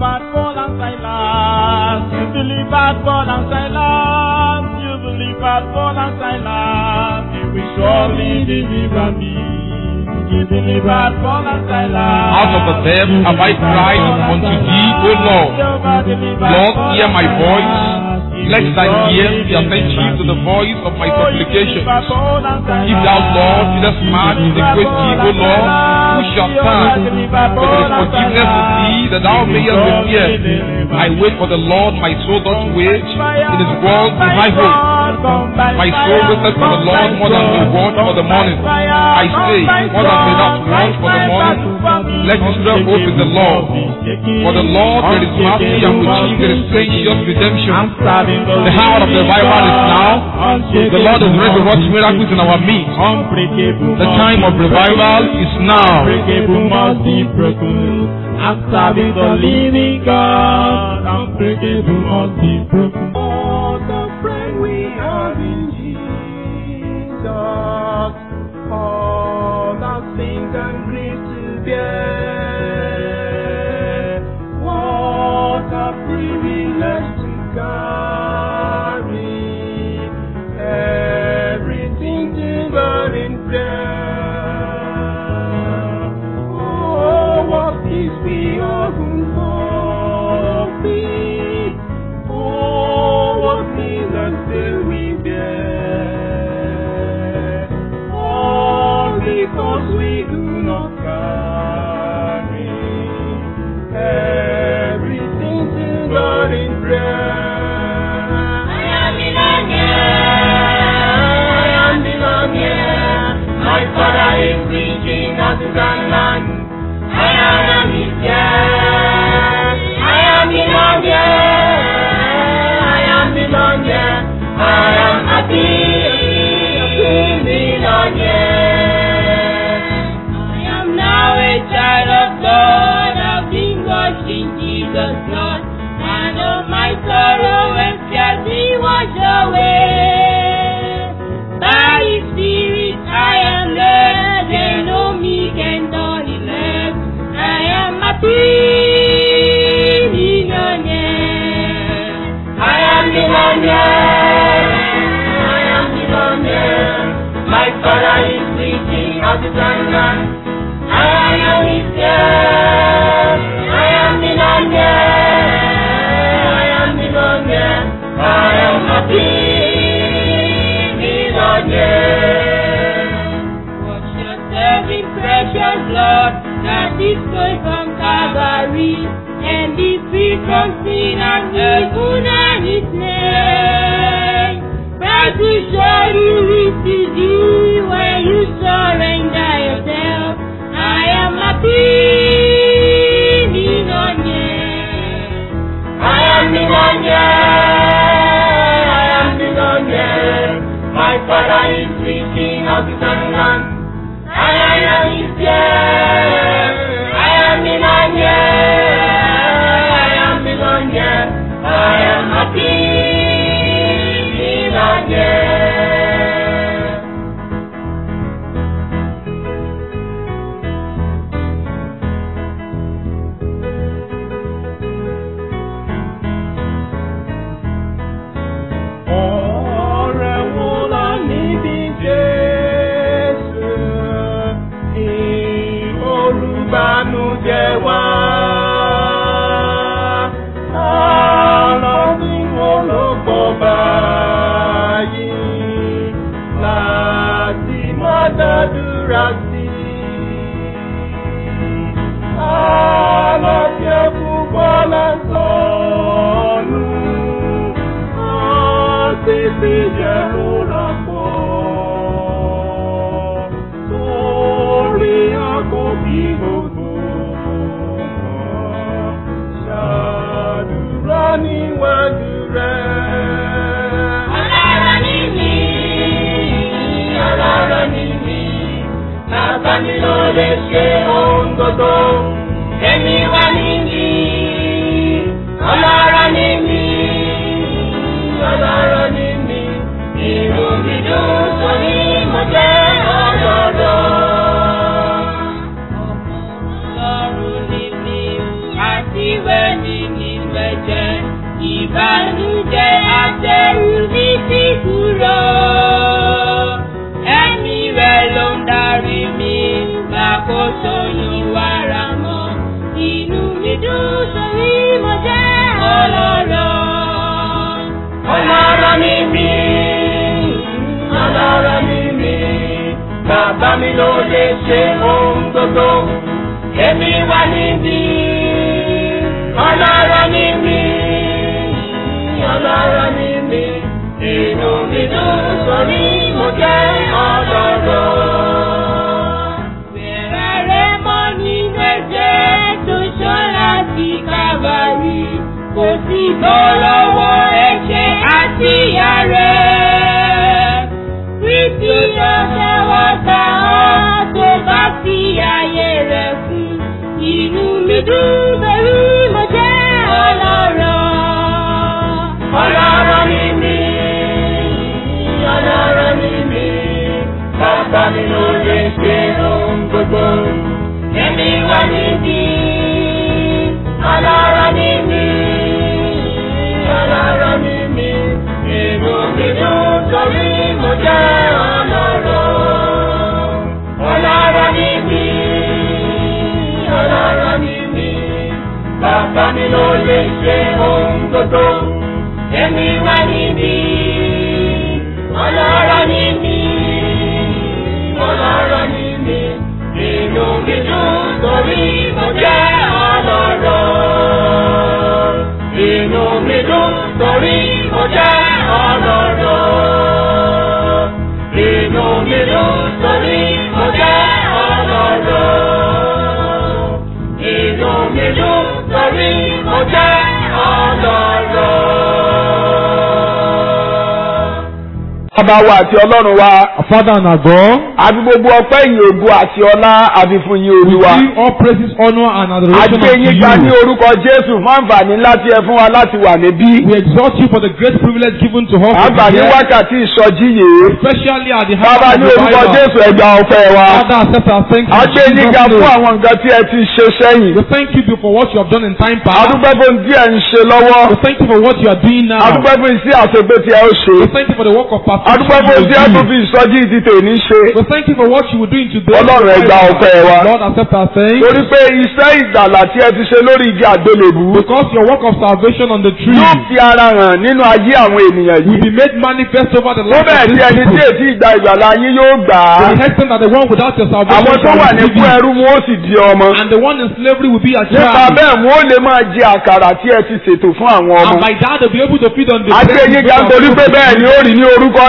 delivered Paul and Silas. You delivered Paul and Silas. You delivered Paul and Silas. You will surely deliver me. You delivered Paul and Silas. Out of the depth have I cried unto thee, O Lord. Lord, hear my voice. Let thine ears be attentive to the voice of my supplications. If thou, Lord, didst march with a great deed, O Lord, who shall stand? But there is forgiveness with thee, that thou mayest repair. I wait for the Lord, my soul doth wait. In his word do I hope. My soul waiteth for the Lord more than the word for the morning. I say, more than the that want for the morning. Let Israel hope in the Lord. For the Lord there is mercy and with him there is gracious redemption. The hour of revival is now. The Lord is ready to work miracles in our midst. The time of revival is now. Unbreakable must be broken. I'm serving the living God. Unbreakable must be broken. Oh, the friend we have in Jesus. All the things and grief to bear. What a privilege to carry everything to God in prayer. Oh, what is beyond hope? Oh, what is the sin we bear? All because we do not carry everything to God in prayer. I am I am My father is preaching as a land. I am here. I am I am I am happy. I am now a child of God. I've been washed in Jesus' blood. And of my sorrow and fears he washed away. By his spirit I am led. They know me can turn it left. I am happy. millionaire. I am millionaire. I am millionaire. My father is preaching of the land. I am his child. I am millionaire. I am millionaire. I am happy. Millionaire. Wash yourself in precious blood that is flowing from Calvary and be free from sin and evil and its name. But to show you it is you when you surrender yourself. I am happy, millionaire. I am millionaire. I am millionaire. My father is preaching of the land. I am his child. I am millionaire. I am millionaire. I am happy, millionaire. ìbànújẹ́ àtẹrù ní ti kúrò. Ẹ̀mí rẹ̀ ló ń darí mi, gbàkóso ìwàrà mọ́. Inú mi dùn sórí mo jẹ́ ọlọ́rọ̀. Ọlọ́rọ̀ ni mí, ọlọ́rọ̀ ni mí, bàbá mi ló lè ṣe ohun gbogbo, èmi wà níbí. Ọlọ́rọ̀ ni mí, ọlọ́rọ̀ ni mí, inú mi dùn sórí mo jẹ́ ọlọ́rọ̀. Bẹ̀rẹ̀ rẹ̀ mọ́ nínú ẹ̀jẹ̀ tó ṣán láti kábàárì. Kò sí bọ́ lọ́wọ́ ẹ̀ṣẹ̀ àti ìyà rẹ̀. Kristi ló ṣẹ́wọ́ ta ọ́ tó bá fi ààyè rẹ̀ fún. Inú mi dùn pẹ̀lú mo jẹ́ ọlọ́rọ̀. Ọlọ́rọ̀ ni mí, ọlọ́rọ̀ ni mí, bàbá mi ló lè ṣe ohun gbogbo, èmi wà níbí. Ọlọ́rọ̀ ni mí, ọlọ́rọ̀ ni mí, inú mi dùn torí mo jẹ́ ọlọ́rọ̀. Ọlọ́rọ̀ ni mí, ọlọ́rọ̀ ni mí, bàbá mi ló lè ṣe ohun gbogbo èmi wà níbí. Ọlọ́rọ̀ ni mí, ọlọ́rọ̀ ni mí, inú mi dùn torí mo jẹ́ ọlọ́rọ̀. Inú mi dùn torí mo jẹ́ ọlọ́rọ̀. Inú mi dùn torí mo jẹ́ ọlọ́rọ̀. Inú mi dùn torí mo jẹ́ ọlọ́rọ̀. Bàbá wa àti Ọlọ́run wa, Our Father and our God, àfi gbogbo ọpẹ́ ìyìn ògo àti ọlá àfi fún yín we Olúwa. give all praises, honor, and adoration Àti unto eyín gba ní you. orúkọ Jésù fún àǹfààní láti ẹ fún wa láti wà níbí. We exalt you for the great privilege given to us. to be Àǹfààní here, wákàtí ìsọjí yìí. Especially at the Bàbá house ní of orúkọ revival. Jésù ẹgbà ọpẹ́ wa. Father, accept our thanks. in Àti eyín Jesus' ga fún name. àwọn nǹkan tí ẹ ti ṣe sẹ́yìn. We thank you for what you have done in time past. Adúpẹ́ fún tí ẹ ń ṣe lọ́wọ́. We thank you for what you are doing now. Adúpẹ́ fún iṣẹ́ àṣegbé tí ẹ ó ṣe. We thank you for the work of Adúpẹ́ perfection fún you tí ẹ will tún do. fi ìsọjí ti tèmi ṣe. We thank you for what you will do in today. Ọlọ́run ẹ gba ọpẹ́ wa. Lord, accept our thanks. Torí pé iṣẹ́ ìgbàlà tí ẹ ti ṣe lórí igi àgbélébù. Because your work of salvation on the tree Yóò fi ara hàn nínú ayé àwọn ènìyàn will yìí. be made manifest over the Tó life bẹ́ẹ̀ of tí these ẹni tí people. èsì ìgbà ìgbàlà yín yóò gbà á. To the extent that the one without your salvation Àwọn tó shall wà ní receive fún it. ẹrú wọn ó sì di ọmọ. And the one in slavery will be a Nípa child. bẹ́ẹ̀ wọn ó lè máa jẹ àkàrà tí ẹ ti ṣètò fún àwọn And ọmọ. by that they'll be able to feed on the Àti bread eyín which ga are nítorí pé full. bẹ́ẹ̀ ni ó rí ní orúkọ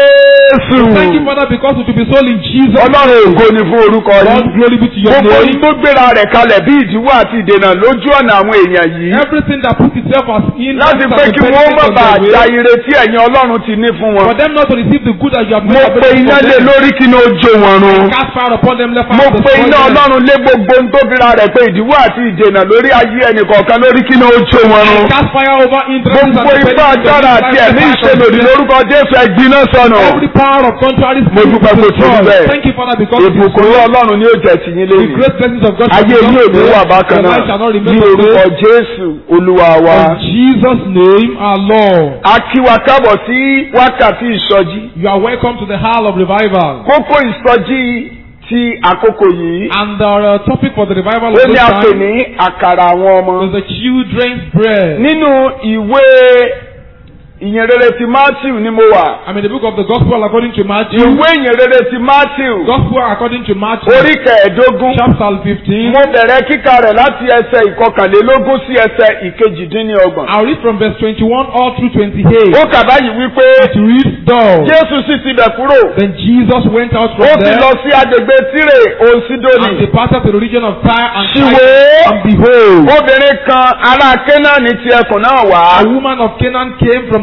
Jésù. Thank you, Father, because it will be sold in Jesus. Ọlọ́run ògo ni fún orúkọ Lord, yìí. glory be to your Gbogbo name. yín tó gbéra rẹ̀ kalẹ̀ bí ìdíwọ́ àti ìdènà lójú ọ̀nà àwọn èèyàn yìí. Everything that puts itself as in Láti pé kí wọ́n má bàa ja ire tí ẹ̀yin Ọlọ́run ti ní fún For wọn. them not to receive the good that you have Mo made pe iná lé lórí kí ni ó jó wọn run. Cast fire upon them, left Mo hand pe iná Ọlọ́run lé gbogbo ohun tó gbéra rẹ̀ pé ìdíwọ́ àti ìdènà lórí ayé ẹnì kọ̀ọ̀kan lórí kí ni ó jó wọn run. Cast fire over interest Gbogbo ipá agbára àti ẹ̀mí ìṣèlòdì lórúkọ Jésù ẹ̀gbiná sọnù. Every power of contrary Mo dúpẹ́ pé tó rí bẹ́ẹ̀. Thank you, Father, because it is Ìbùkún so. Ọlọ́run ni ó jẹ́ ti yín the lẹ́yìn. great blessings of God shall Ayé be yín ò ní yours wà today. bákan Your náà. life shall not Ní remain the orúkọ same. Jésù Olúwa wa. In Jesus' name, our Lord. A kí wa kábọ̀ sí wákàtí ìsọjí. You are welcome to the Hall of Revival. Kókó ìsọjí ti àkókò yìí. And our uh, topic for the revival of Ó this ní a pè time ní àkàrà àwọn ọmọ. is the children's bread. Nínú ìwé ìyìnrere ti Matthew ni mo wà. I'm in the book of the Gospel according to Matthew. Ìwé ìyìnrere ti Matthew. Gospel according to Matthew. Orí kẹẹ̀ẹ́dógún. Chapter 15. Mo bẹ̀rẹ̀ kíkà rẹ̀ láti ẹsẹ̀ ìkọkànlélógún sí ẹsẹ̀ ìkejìdínlọ́gbọ̀n. I'll read from verse 21 all through 28. Ó kà báyìí wípé It reads thus. Jésù sì ti bẹ̀ kúrò. Then Jesus went out Ó from ti there lọ sí agbègbè Tírè òun and Sídónì. departed to the region of Tyre and Ṣìwò Sidon. And behold, obìnrin kan ará Kénáánì ti ẹkùn náà wá. a woman of Canaan came from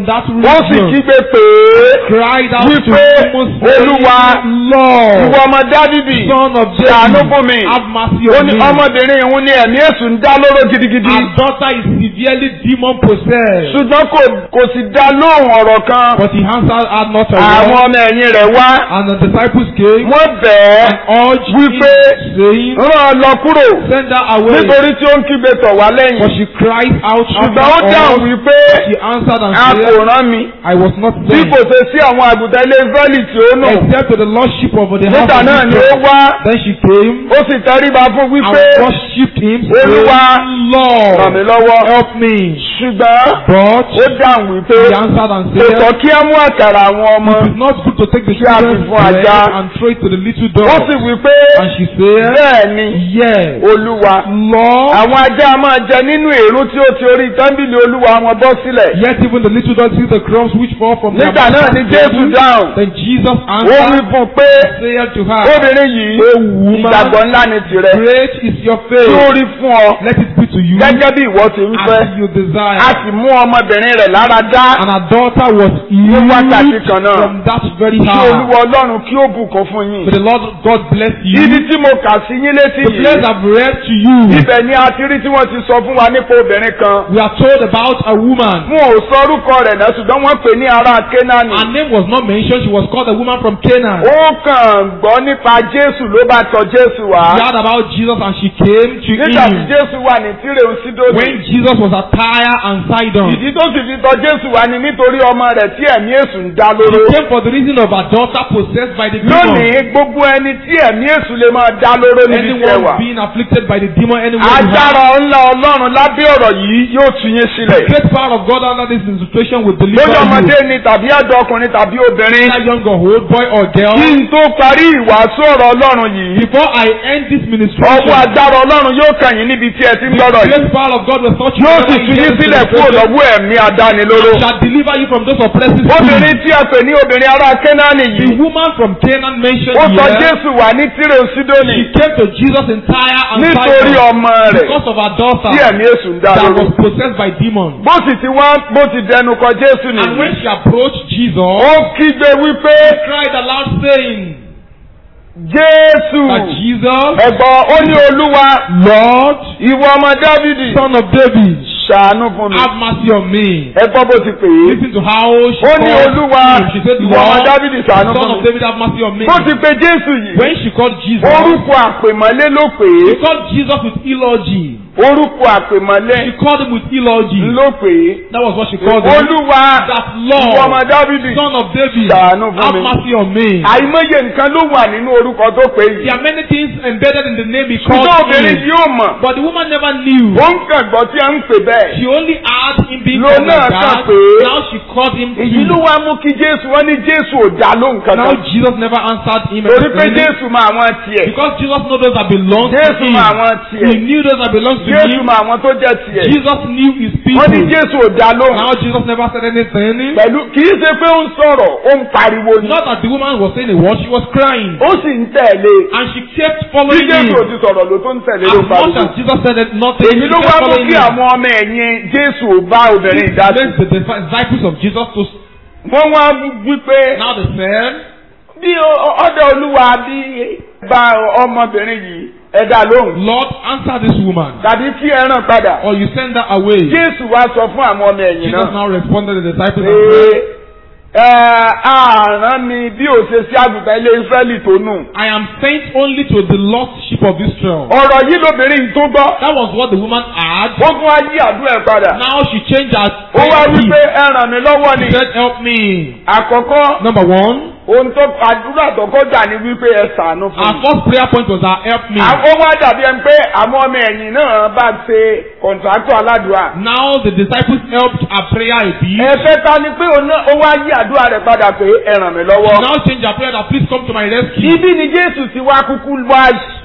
that wọ́n sì region kígbe pé cried out to wípé him, saying, Olúwa, Lord, ìwọ ọmọ Dávidi son of ṣàánú David, fún mi have mercy ó on ní me. ọmọbìnrin ìhun ni ẹ̀mí èṣù ń dá lóró gidigidi Our daughter is severely demon possessed. ṣùgbọ́n kò kò sì dá lóhùn ọ̀rọ̀ kan But he answered her not a àwọn word. ọmọ ẹ̀yìn rẹ̀ wá And the disciples came wọ́n bẹ̀ẹ́ and urged him, wípé saying, rán ọ lọ kúrò Send her away. nítorí tí ó ń kígbe tọ̀ wá For lẹ́yìn she cried out ṣùgbọ́n ó after dáhùn us. wípé She answered and a kò said, rán mi I was not bí sent kò ṣe sí àwọn àgùntàn ilé Ísírẹ́lì tí ó nù except to the lordship of the house nígbà of náà ni ó Israel. wá Then she came ó sì tẹríba fún and wípé worshipped him, Olúwa, saying, Lord, ràn mí lọ́wọ́ help me. ṣùgbọ́n But ó dáhùn wípé he answered and kò tọ́ said, kí á mú àkàrà àwọn ọmọ It is not good to take the Kí a fi children's fún bread ajá. and throw it to the little ó dog. sì wípé And she said, bẹ́ẹ̀ ni Yes, Olúwa Lord. àwọn ajá máa jẹ nínú èrú tí ó ti orí tẹ́ḿbìlì Olúwa wọn bọ́ sílẹ̀ Yet even the little dog see the crumbs which fall from their nígbà náà ni master's Jésù table. dáhùn Then Jesus ó wí answered, fún un pé said to her, obìnrin yìí ìgbàgbọ́ ńlá ni tìrẹ Great is your tí faith. ó rí fún ọ Let it be to you gẹ́gẹ́ bí ìwọ ti ń fẹ́ as you desire. a sì mú ọmọbìnrin rẹ̀ lára dá And her daughter was Ní wákàtí healed kan náà. from that very kí hour. Olúwa Ọlọ́run kí ó bùkún fún yín May the Lord God bless you. ibi tí mo kà sí yín létí The place yìí I've read to you, ibẹ̀ ni a ti rí tí wọ́n ti sọ fún wa nípa obìnrin kan we are told about a woman. wọn ò sọ orúkọ rẹ̀ náà ṣùgbọ́n wọ́n pè ní ará Kénáánì Her name was not mentioned. She was called a woman from Canaan. ó kàn gbọ́ nípa Jésù ló bá tọ̀ Jésù wá She heard about Jesus and she came to nígbà tí him. Jésù wà ní Tírè Sídónì When Jesus was at Tyre and Sidon. ìdí tó sì fi tọ̀ Jésù wá ni nítorí ọmọ rẹ̀ tí ẹ̀mí èṣù ń dá She lóró came for the reason of her daughter possessed by the demon. lónìí gbogbo ẹni tí ẹ̀mí èṣù lè máa dá lóró níbi tí ẹ wà Anyone being afflicted by the demon anywhere you agbára have. ńlá Ọlọ́run lábẹ́ ọ̀rọ̀ yìí yóò tú yín sílẹ̀ Great power of God under this situation will deliver lójú you. ọmọdé ni tàbí àjọ ọkùnrin tàbí obìnrin Either young or old, boy or girl. kí n tó parí ìwàásù ọ̀rọ̀ Ọlọ́run yìí Before I end this ministration, ọwọ́ agbára Ọlọ́run yóò kàn yín níbi tí ẹ ti ń the gbọ́rọ̀ yìí great power of God will touch you. yóò sì wherever tú you yín get sílẹ̀ to kúrò the lọ́wọ́ ẹ̀mí adánilóró and shall deliver you from those oppressive obìnrin spirits. tí a pè ní obìnrin ará Kénáánì The yìí woman from Canaan mentioned ó sọ here, Jésù wà ní Tírè Sídónì she came to Jesus in Tyre and nítorí Sidon ọmọ rẹ̀ because of her daughter tí ẹ̀mí èṣù ń dá that lóró was possessed by demons. bó sì ti wá bó ti dẹnu kọ Jésù And when nìyí she approached Jesus, ó kígbe wípé she cried aloud saying Jésù that Jesus, ẹ̀gbọ́n ó ní Olúwa Lord, ìwọ ọmọ Dávidi son of David, ṣàánú fún mi have mercy on me. ẹ̀gbọ́n bó ti pè é Listen to how she ó ní called Olúwa him. She said, ìwọ ọmọ Lord, Dávidi ṣàánú son fún of mi David, have mercy on me. bó ti pe Jésù yìí When she called Jesus, orúkọ àpèmọ́lé ló pè she é called Jesus with eulogy. orúkọ àpèmọ́lé She called him with eulogy. ló pè é That was what she called him. Olúwa That ìwọ ọmọ Lord, Dávidi son of David, ṣàánú fún have mi mercy on me. àìmọye nǹkan ló wà nínú orúkọ tó pè é There yìí are many things embedded in the name he called ṣùgbọ́n obìnrin him. yìí ò mọ̀ But the woman never knew. ó ń kàn gbọ́ tí a ń pè bẹ́ẹ̀ She only had him being Ló called náà like kàn that. pé Now she called him èyí ló too. wá mú kí Jésù wọ́n ní Jésù ò dá lóhùn Now kankan Jesus never answered him torí pé anything. Jésù mọ àwọn tiẹ̀ Because Jesus knows those that belong to Jésù him. mọ àwọn He tiẹ̀ knew those that belong to Jésù him. mọ àwọn tó jẹ́ tiẹ̀ Jesus knew his wọ́n ní people. Jésù ò dá lóhùn Now Jesus never said anything. pẹ̀lú kì í ṣe pé ó ń sọ̀rọ̀ ó ń pariwo ni Not that the woman was saying a word, she was crying. ó sì ń tẹ̀lé And she kept bí following Jésù ò him. ti sọ̀rọ̀ ló tó ń tẹ̀lé As ló ń much pariwo as Jesus said it, nothing. èyí she ló kept wá mú following kí him. àwọn ọmọ ẹ̀yìn Jésù ò bá obìnrin This ìdásí led the disciples of Jesus to wọ́n wá wípé now they said, bí ọ̀dọ̀ Olúwa bí bá ọmọbìnrin yìí ẹ̀dá lóhùn Lord, answer this woman. tàbí kí ẹ ràn padà Or you send her away. Jésù wá sọ fún àwọn ọmọ ẹ̀yìn Jesus náà now responded to the disciples and pé said, ẹ àrán mi bí ò ṣe sí àgùntàn ilé Ísírẹ́lì tó nù. I am sent only to the lost sheep of Israel. ọ̀rọ̀ yìí lóbìnrin yìí tó gbọ́ That was what the woman had. ó tún wá yí àdúrà ẹ̀ padà Now she changed her ó wá prayer wí pé gift. ẹ ràn mí lọ́wọ́ ni She said, help me. àkọ́kọ́ Number one, ohun tó àdúrà tó kọjá ni wípé ẹ ṣàánú fún our mi. first prayer point was our help me. ó wá dàbí ẹni pé àwọn ọmọ ẹ̀yìn náà bá ṣe kọ̀ǹtàkítọ̀ aládùúrà. Now the disciples helped her prayer a bit. ẹ̀fẹ́ ta ni pé òun náà- ó wá yí àdúrà rẹ̀ padà pé ẹ ràn mí She lọ́wọ́. now changed her prayer that please come to my rescue. ibi ni Jésù ti wá kúkú wá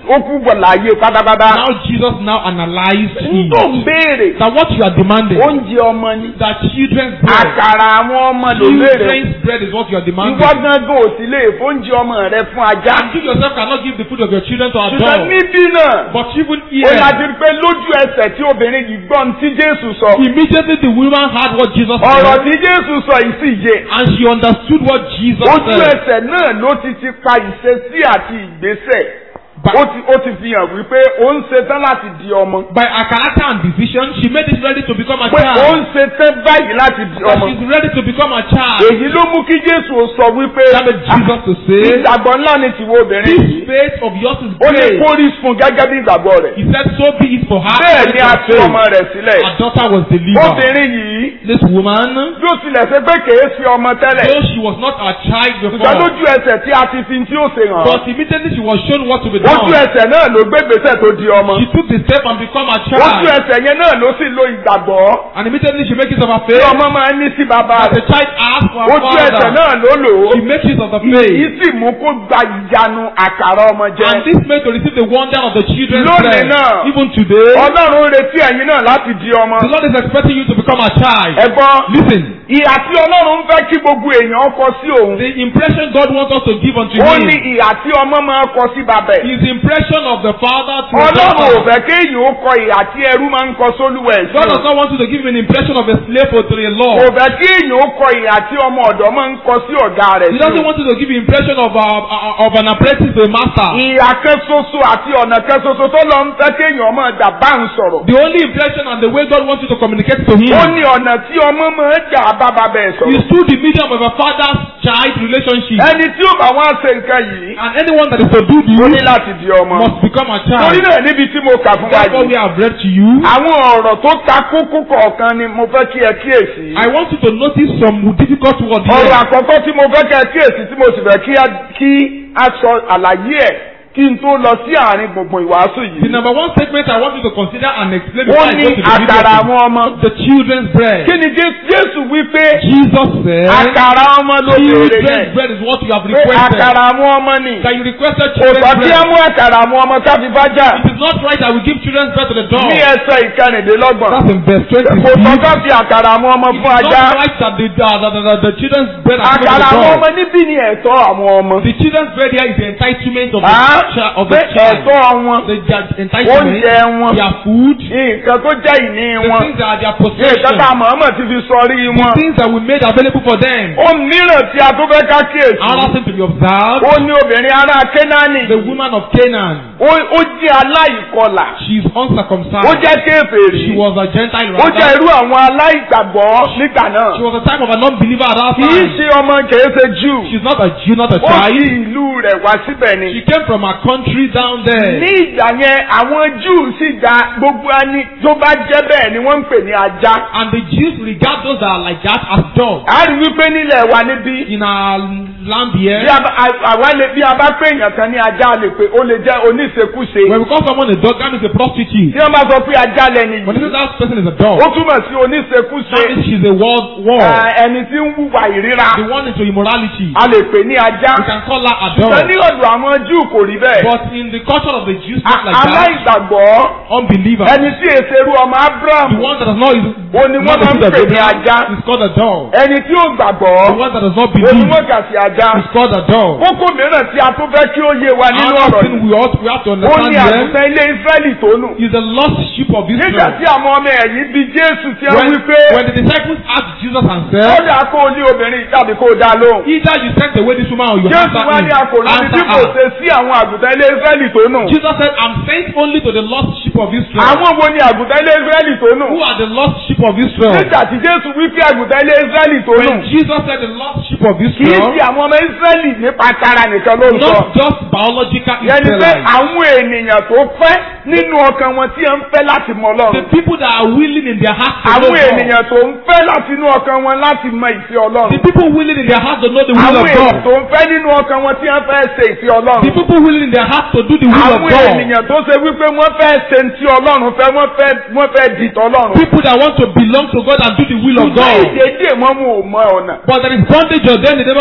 ó kú bọ̀ láàyè pátápátá. Now Jesus now analyzed n tó ń it. béèrè That what you are demanding, oúnjẹ ọmọ ni that children's bread, àkàrà àwọn ọmọ ló béèrè children's bread is what you are demanding. ìwọ gángan ò sì lè fóúnjẹ ọmọ rẹ fún ajá And you yourself cannot give the food of your children to a ṣùgbọ́n dog. níbí náà But even ó here, láti rí pé lójú ẹsẹ̀ tí obìnrin yìí gbọ́n tí Jésù sọ immediately the woman heard what Jesus ọ̀rọ̀ said, tí Jésù sọ yìí sì yé and she understood what Jesus ojú said. ẹsẹ̀ náà ló ti ti pa ìṣesí àti ìgbésẹ̀ By, ó ti ó ti fi hàn wípé ó ń ṣetán láti di ọmọ by her character and decision, she made it ready to become a pé ó ń child. ṣetán báyìí láti di That ọmọ she's ready to become a child. èyí ló mú kí Jésù ó sọ wípé That made Jesus to say, ìgbàgbọ́ ńlá ni tìwọ obìnrin This yìí faith of yours is ó ní great. kórìí fún gẹ́gẹ́ bí ìgbàgbọ́ rẹ̀ He said, So be it for her. bẹ́ẹ̀ ni a according fi to ọmọ faith. rẹ̀ sílẹ̀ Her daughter was delivered. obìnrin yìí This woman, bí ó tilẹ̀ ṣe pé kèé fi ọmọ tẹ́lẹ̀ though she was not a child ṣùgbọ́n before, lójú ẹsẹ̀ tí a ti fi tí ó ṣe hàn but immediately she was shown what to be ojú done. ẹsẹ̀ náà ló gbé gbèsè tó di ọmọ She took the step and become a ojú child. ẹsẹ̀ yẹn náà ló sì lo ìgbàgbọ́ And immediately she makes use of her tí faith. ọmọ máa ń ní sí bàbá As the rẹ̀ child asked for her ojú ẹsẹ̀ father, náà ló lò ó she makes use of the èyí faith. sì mú kó gba ìyanu àkàrà ọmọ jẹ And this made to receive the wonder of the children's Lónìí bread. náà. Even today, ọlọ́run ń retí ẹ̀yin náà láti di ọmọ the Lord is expecting you to become a child. ẹ̀gbọ́n Listen, ìhà tí ọlọ́run ń fẹ́ kí gbogbo èèyàn kọ sí òun the impression God wants us to give unto ó ní Him ìhà tí ọmọ máa kọ sí bàbá ẹ̀ is the impression of the father to the ọlọ́run ò daughter. fẹ́ kéèyàn ó kọ ìhà tí ẹrú máa ń kọ sólúwẹ̀ sí God òun. does not want you to give him an impression of a slave or to a law. kò fẹ́ kí èèyàn ó kọ ìhà tí ọmọ ọ̀dọ́ máa ń kọ sí ọ̀gá rẹ̀ He sí doesn't òun. want you to give the impression of, uh, uh, of an apprentice to a master. ìhà kan ṣoṣo àti ọ̀nà kan ṣoṣo tó lọ ń fẹ́ kéèyàn máa dà bá ń sọ̀rọ̀. The only impression and the way God wants you to communicate to him ó ní ọ̀nà tí ọmọ máa dà bá bàbá ẹ̀ is sọ̀rọ̀. through the medium of a father-child relationship. ẹni tí ó bá wá ṣe nǹkan yìí And anyone that is to do ó ní this láti di ọmọ. must become a torí child. náà níbi tí mo kà fún wa That's what we yìí. have read to you. àwọn ọ̀rọ̀ tó ta kókó kọ̀ọ̀kan ni mo fẹ́ kí ẹ kíyèsí. I want you to notice some difficult words ọ̀rọ̀ here. àkọ́kọ́ tí mo fẹ́ kí ẹ kíyèsí tí mo sì fẹ́ kí a- kí a sọ àlàyé ẹ̀ kí n tó lọ sí àárín gbùngbùn ìwàásù The yìí. number one statement I want you to consider and explain ó before I ní go to the àkàrà video. àwọn ọmọ. The children's bread. kí ni Jé- Jésù wí pé Jesus said, àkàrà ọmọ ló béèrè children's yẹn bread is what you have pé requested. àkàrà àwọn ọmọ ni. That you requested kò children's sọ kí á bread. mú àkàrà àwọn ọmọ káfí bá jà It is not right that we give children's bread to the dog. ní ẹsẹ̀ ìkànnìdínlọ́gbọ̀n. That's in verse 20. kò sọ káfí àkàrà àwọn ọmọ It fún is ajá. not right that the, the, the, the, the children's bread are given àkàrà to àwọn the ọmọ dog. níbí ni ẹ̀tọ́ àwọn ọmọ. The children's bread here is the entitlement of the, Ah, chi- of pé the child. ẹ̀tọ́ wọn The, their entitlement, oúnjẹ wọn their food, nǹkan tó jẹ́ ìní the wọn things that are their nǹkan possession, tá a mọ̀ọ́mọ̀ ti fi sọrí the wọn. things that we made available for them. ohun mìíràn tí a tó fẹ́ ká kíyèsí. Another thing to be observed, ó ní obìnrin ará Kénáánì. the woman of Canaan, ó ó jẹ́ aláìkọlà. she is uncircumcised. ó jẹ́ kéferì. She was a Gentile ó jẹ́ rather. irú àwọn aláìgbàgbọ́ nígbà náà. She was a type of a non-believer at that kì í time. ṣe ọmọ kìí ṣe Júù. She's not a Jew, not a ó fi child. ìlú rẹ̀ wá síbẹ̀ ni. She came from a country down there. ní ìgbà yẹn àwọn Júù sì dá gbogbo ẹni tó bá jẹ́ bẹ́ẹ̀ ni wọ́n ń pè ní ajá. And the Jews regard those that are like that as dogs. a rí wípé nílẹ̀ wa níbí. In our land bí here, a bá- a- àwa lè bí a bá pè èèyàn kan ní ajá a lè pè ó lè jẹ́ oníṣekúṣe. when we call someone a dog, that means a prostitute. tí wọ́n bá sọ pé ajá lẹni When they yìí say that person is a dog, ó túmọ̀ sí oníṣekúṣe that means she's a world war. eh, ẹni tí ń hùwà ìríra The one into immorality. a lè pè ní ajá. We can call her a ṣùgbọ́n ní dog. ọ̀dọ̀ àwọn Júù kò rí bẹ́ẹ̀. But in the culture of the Jews, A- not like that. aláìgbàgbọ́ Unbeliever. ẹni tí èsèrú ọmọ The Abraham one that does not is Ó ní not wọ́n máa ń the seed of pè ní Abraham ajá. is called a dog. ẹni tí ó gbàgbọ́ The one that does not ó ní believe wọ́n kà sí ajá. is called a dog. kókó mìíràn tí a tún fẹ́ kí ó yé wa nínú Another ọ̀rọ̀ thing yìí we ought we have to ó understand ní here àgùntàn ilé Ísírẹ́lì tó nù. is the lost sheep of nígbà Israel. tí àwọn ọmọ ẹ̀yìn bí Jésù tí wọ́n When, wí pé when the disciples asked Jesus and ó said, dà kó o ní obìnrin tàbí kó o dá lóhùn. either you sent away this woman or you Jésù answer wá me. ní akòrò níbi tí Answer kò her. ṣe sí àwọn àgùntàn ilé Ísírẹ́lì tó nù. Jesus said, I'm sent only to the lost sheep of Israel. àwọn wo ni àgùntàn ilé Ísírẹ́lì tó nù. Who are the lost sheep of Israel? nígbà tí Jésù wí pé àgùntàn ilé Ísírẹ́lì tó nù. When Jesus said the lost sheep of kì í Israel, ṣe àwọn ọmọ Ísírẹ́lì nípa tara nìkan ló ń sọ. not just biological yẹni pé Israelites. àwọn ènìyàn tó fẹ́ nínú ọkàn wọn tí ẹ ń fẹ́ láti mọ The Ọlọ́run. people that are willing in their hearts to know àwọn God. ènìyàn tó ń fẹ́ láti inú ọkàn wọn láti mọ ìfẹ́ The Ọlọ́run. people willing in their hearts to know the will àwọn of ènìyàn God. tó ń fẹ́ nínú ọkàn wọn tí wọ́n fẹ́ ṣe ìfẹ́ The Ọlọ́run. people willing in their hearts to do the will of àwọn God. ènìyàn tó ṣe wípé wọ́n fẹ́ ṣe ti Ọlọ́run fẹ́ wọ́n fẹ́ wọ́n fẹ́ di tọ́lọ́run. People that want to belong to God and do the will of ṣùgbọ́n God. ìdèdè wọn mú ò mọ ọ̀nà. But there is bondage of them, they never know the àwọn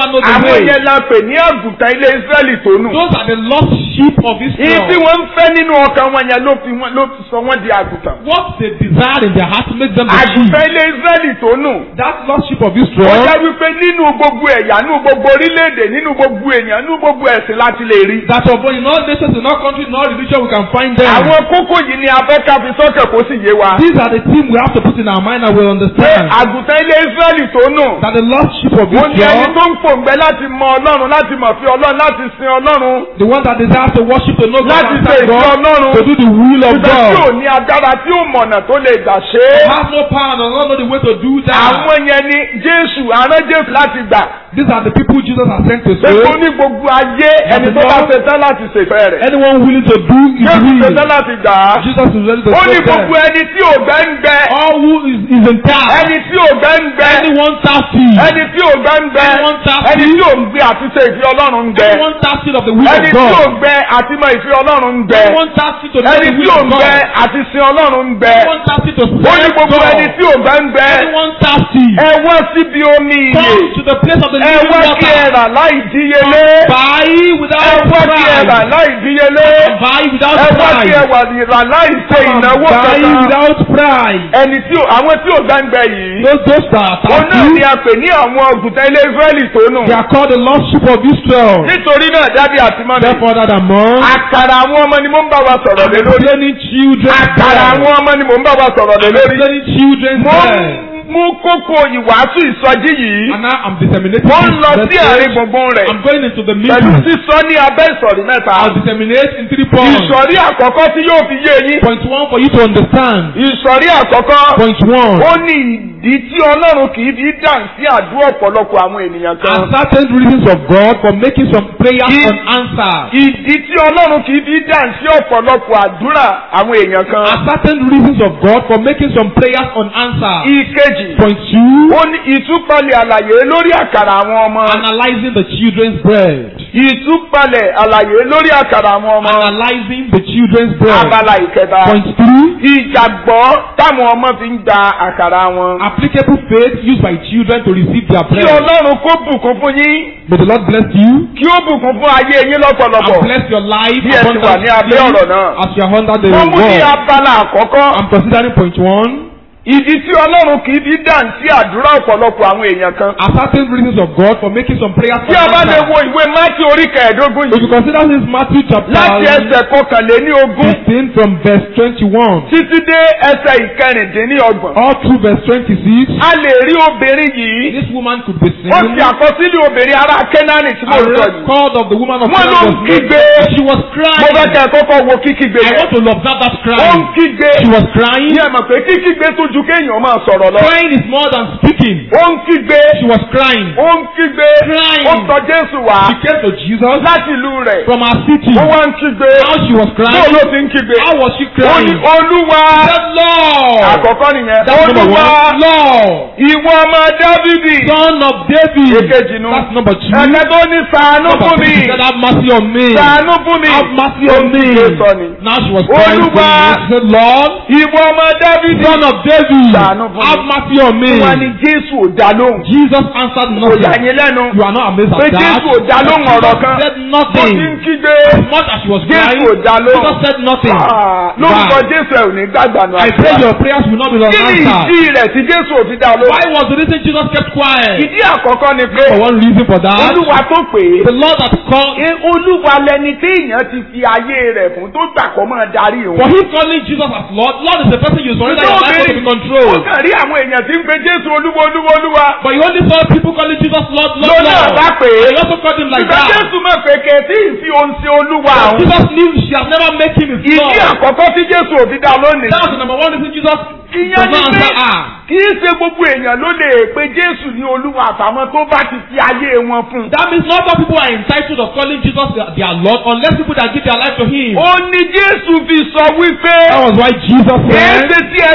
place. yẹn la pè ní àgùntàn ilé Ísírẹ́lì tó nù. Those are the lost sheep of Ìyí tí Israel. wọ́n ń fẹ́ nínú ọkàn wọn yẹn ló fi wọ́n ló fi sọ wọ́n di àgùntàn. What they desire in their heart makes them the sheep. Àgùntàn ilé Ísírẹ́lì tó nù. That lost sheep of Ó Israel. jẹ́ wípé nínú gbogbo ẹ̀yà nínú gbogbo orílẹ̀-èdè nínú gbogbo èèyàn nínú gbogbo ẹ̀sìn láti lè rí. That of in all nations, in all countries, in all religion, we can find them. Àwọn kókó yìí ni a fẹ́ ká fi sọ́kàn kó sì yé wa. These are the things we have to put in our mind and we'll Pé understand. àgùntàn ilé Ísírẹ́lì tó nù. That the lost sheep of Ó ní ẹni Israel, tó ń pòǹgbẹ láti mọ Ọlọ́run láti mọ̀ fi Ọlọ́run láti sin Ọlọ́run. the one that desires to worship to know God Láti and ṣe serve ìfẹ́ God, Ọlọ́run. to do the will of Ìfẹ́ tí ò God. ní agbára tí ò mọ̀nà tó lè gbà ṣe é. Has no power and does not know the way to do that. Àwọn yẹn ni Jésù àrán Jésù láti gbà. These are the people Jesus has sent to Gbogbo save. ní gbogbo ayé ẹni tó bá ṣe tán láti ṣèfẹ́ rẹ̀. Anyone willing to do his Jésù ṣe will, tán láti gbà á. Jesus is ready to Ó ní save them. gbogbo ẹni tí ògbẹ́ ń gbẹ. All who is, is in town, Ẹni tí ògbẹ́ ń gbẹ. anyone thirsty, Ẹni tí ògbẹ́ ń gbẹ. Anyone thirsty. Ẹni tí òǹgbẹ àti ṣe ìfẹ́ Ọlọ́run ń gbẹ. anyone thirsty of the will Ẹni of tí God, òǹgbẹ àti mọ ìfẹ́ Ọlọ́run ń gbẹ. anyone thirsty to know Ẹni the tí will of òǹgbẹ God, àti sin Ọlọ́run ń gbẹ. anyone thirsty to Ó ní serve gbogbo ẹni God, tí ògbẹ́ ń gbẹ. anyone thirsty, Ẹ wá síbi omi ìyè. come to the place of the Ẹ living wá kí ẹ water. rà láì díyelé. Buy Ẹ without wá kí ẹ rà price. láì díyelé. Buy without Ẹ wá kí ẹ price. wà rà láì ṣe ìnáwó Buy kankan. without price. Ẹni tí ò- àwọn tí ògbẹ́ ń gbẹ yìí. Those those that Òun are náà ni thirsty, a pè ní àwọn ọ̀gùntàn ilé Ísírẹ́lì tó nù. they are called the lost sheep of Israel. Nítorí náà dábì àti mọ́mi. Therefore, that among Àkàrà àwọn ọmọ ni mo ń bá wa sọ̀rọ̀ lé lórí. explaining children, Àkàrà àwọn ọmọ ni mo ń bá wa sọ̀rọ̀ lé lórí. explaining children's Mo ń bread. mú kókó ìwàásù ìsọjí yìí. And now I'm disseminating Mo ń this lọ sí àárín message. gbùngbùn rẹ̀. I'm going into the Pẹ̀lú middle. sísọ ní abẹ́ ìsọ̀rí mẹ́ta. I'll disseminate in three points. Ìsọ̀rí àkọ́kọ́ tí yóò fi yé yín. Point one for you to understand. Ìsọ̀rí àkọ́kọ́. Point one. Ó ní ìdí tí Ọlọ́run kì í fi dàn sí àdúrà ọ̀pọ̀lọpọ̀ àwọn ènìyàn Are kan. certain reasons of God for making some prayers He- unanswered. Ìdí tí Ọlọ́run kì í fi dàn sí ọ̀pọ̀lọpọ̀ àdúrà àwọn èèyàn kan. Are certain reasons of God for making some prayers unanswered. Ìkejì. Point two. Ó ní ìtúpalẹ̀ àlàyé lórí àkàrà àwọn ọmọ. Analyzing the children's bread. Ìtúpalẹ̀ àlàyé lórí àkàrà àwọn ọmọ. Analyzing the children's bread. Abala ìkẹta. Point three. Ìjàgbọ́ táwọn ọmọ fi ń gba àkàrà wọn. Applicable faith used by children to receive their Kí bread. Ọlọ́run kó bùkún fún yín. May the Lord bless you Kí ó bùkún fún ayé yín lọ́pọ̀lọpọ̀. and bless your life Bí ẹ ti wà ní abẹ́ ọ̀rọ̀ náà. as you are under the Wọ́n mú ní word. abala àkọ́kọ́. I'm considering point one. Ìdí tí Ọlọ́run kì í fi dàn sí àdúrà ọ̀pọ̀lọpọ̀ àwọn èèyàn kan. Are certain reasons of God for making some prayers Tí a bá lè unanswered. wo ìwé Mátíù orí kẹẹ̀ẹ́dógún If you yìí. consider this Matthew chapter Láti ẹsẹ̀ kọkànléní ogún 15 from verse 21 títí dé ẹsẹ̀ ìkẹrìndínlọ́gbọ̀n. all through verse 26, A lè rí obìnrin yìí. this woman could be Ó seen. ti àkọsílẹ̀ obìnrin ará Kẹ́nánì tí mo A sọ yìí. record of the woman of Wọ́n ló Canaan ń was made. kígbe. She was Mo fẹ́ crying. kẹ́ ẹ kọ́kọ́ wo kíkígbe I yẹn. want to observe that Ó ń crying. kígbe. She was crying. Ní ẹ mọ̀ pé kíkígbe tó ju kéèyàn máa sọ̀rọ̀ lọ. Crying is more than speaking. Ó ń kígbe. She was crying. Ó ń kígbe. Crying. Ó ń tọ Jésù wá She came to Jesus láti ìlú rẹ̀. from her city. Ó wá ń kígbe. How she was Bó crying. ló ti ń kígbe? How was she Ó ní crying? Olúwa. said, Lord. Àkọ́kọ́ nìyẹn. That's number Olúwa. one. Lord. Ìwọ ọmọ Dábìdì. Son of David. Èkejì nu. That's number two. Ẹ̀kẹ́ tó ní sàánú Number fún three, mi. she said, Have mercy on me. Sàánú fún mi. Have mercy on me. Ó ń sọ ni. Now she was crying. Olúwa. She said, Lord. Ìwọ ọmọ Dábìdì. Son of David. Ṣàánú fún mi. Have mercy on me. Wọ́n ní Jésù ò dá lóhùn. Jesus answered Kò yà nothing. yín lẹ́nu. You are not amazed Pé at that. Jésù ò dá lóhùn ọ̀rọ̀ kan. said Bó nothing. ti ń kígbe. As much as she was crying, Jésù ò dá lóhùn. Jesus said nothing. Ah, Lórúkọ Why? Jésù ẹ̀ ò ní gbàgbà nù I pray àdúrà. your prayers will not be Kí ni unanswered. ìdí rẹ̀ tí Jésù ò fi dá lóhùn? Why was the reason Jesus kept quiet? Ìdí àkọ́kọ́ ni pé For one reason for that, Olúwa tó pè é. the Lord has called Ṣé Olúwa lẹni tí èèyàn ti fi ayé rẹ̀ fún tó gbà kọ́ máa darí For òun? him calling Jesus as Lord, Lord is the person you surrender your life to be ó controlled. kàn rí àwọn èèyàn tí ń pe Jésù Olúwa Olúwa Olúwa. But you only saw people calling Jesus Lord, Lord, Lọ́nà Lord. bá pè é. And you also called him like Ìgbà that. Jésù mọ̀ pé kẹ̀tí ìfi ohun sí Olúwa àwọn. Jesus knew she has never met him his Ìdí Lord. àkọ́kọ́ tí Jésù ò fi dá lónìí. That was the number one reason Jesus Ìyẹn does ni not pé answer her. kì í ṣe gbogbo èèyàn ló lè pe Jésù ní Olúwa àtàwọn tó bá ti fi ayé wọn fún. That means not all people are entitled of calling Jesus their their Lord unless people that give their life to him. Ó ní Jésù fi sọ wípé That was why Jesus èé said, ṣe tí ẹ fi ń pe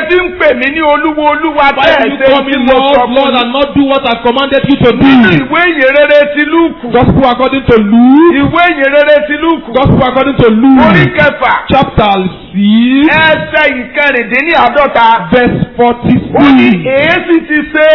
pè mí ní olúwo olúwa Why bẹ́ẹ̀ do you ṣe call me tí mo sọ Lord, fún Lord, yín? and not do what I've commanded you to do? nínú ìwé ìyìnrere ti lúùkù Gospel according to Luke. ìwé ìyìnrere ti lúùkù Gospel according to orí Luke. kẹfà Chapter six, ẹsẹ̀ ìkẹrìndínláàdọ́ta verse ó ní forty-six. èésì ti ṣe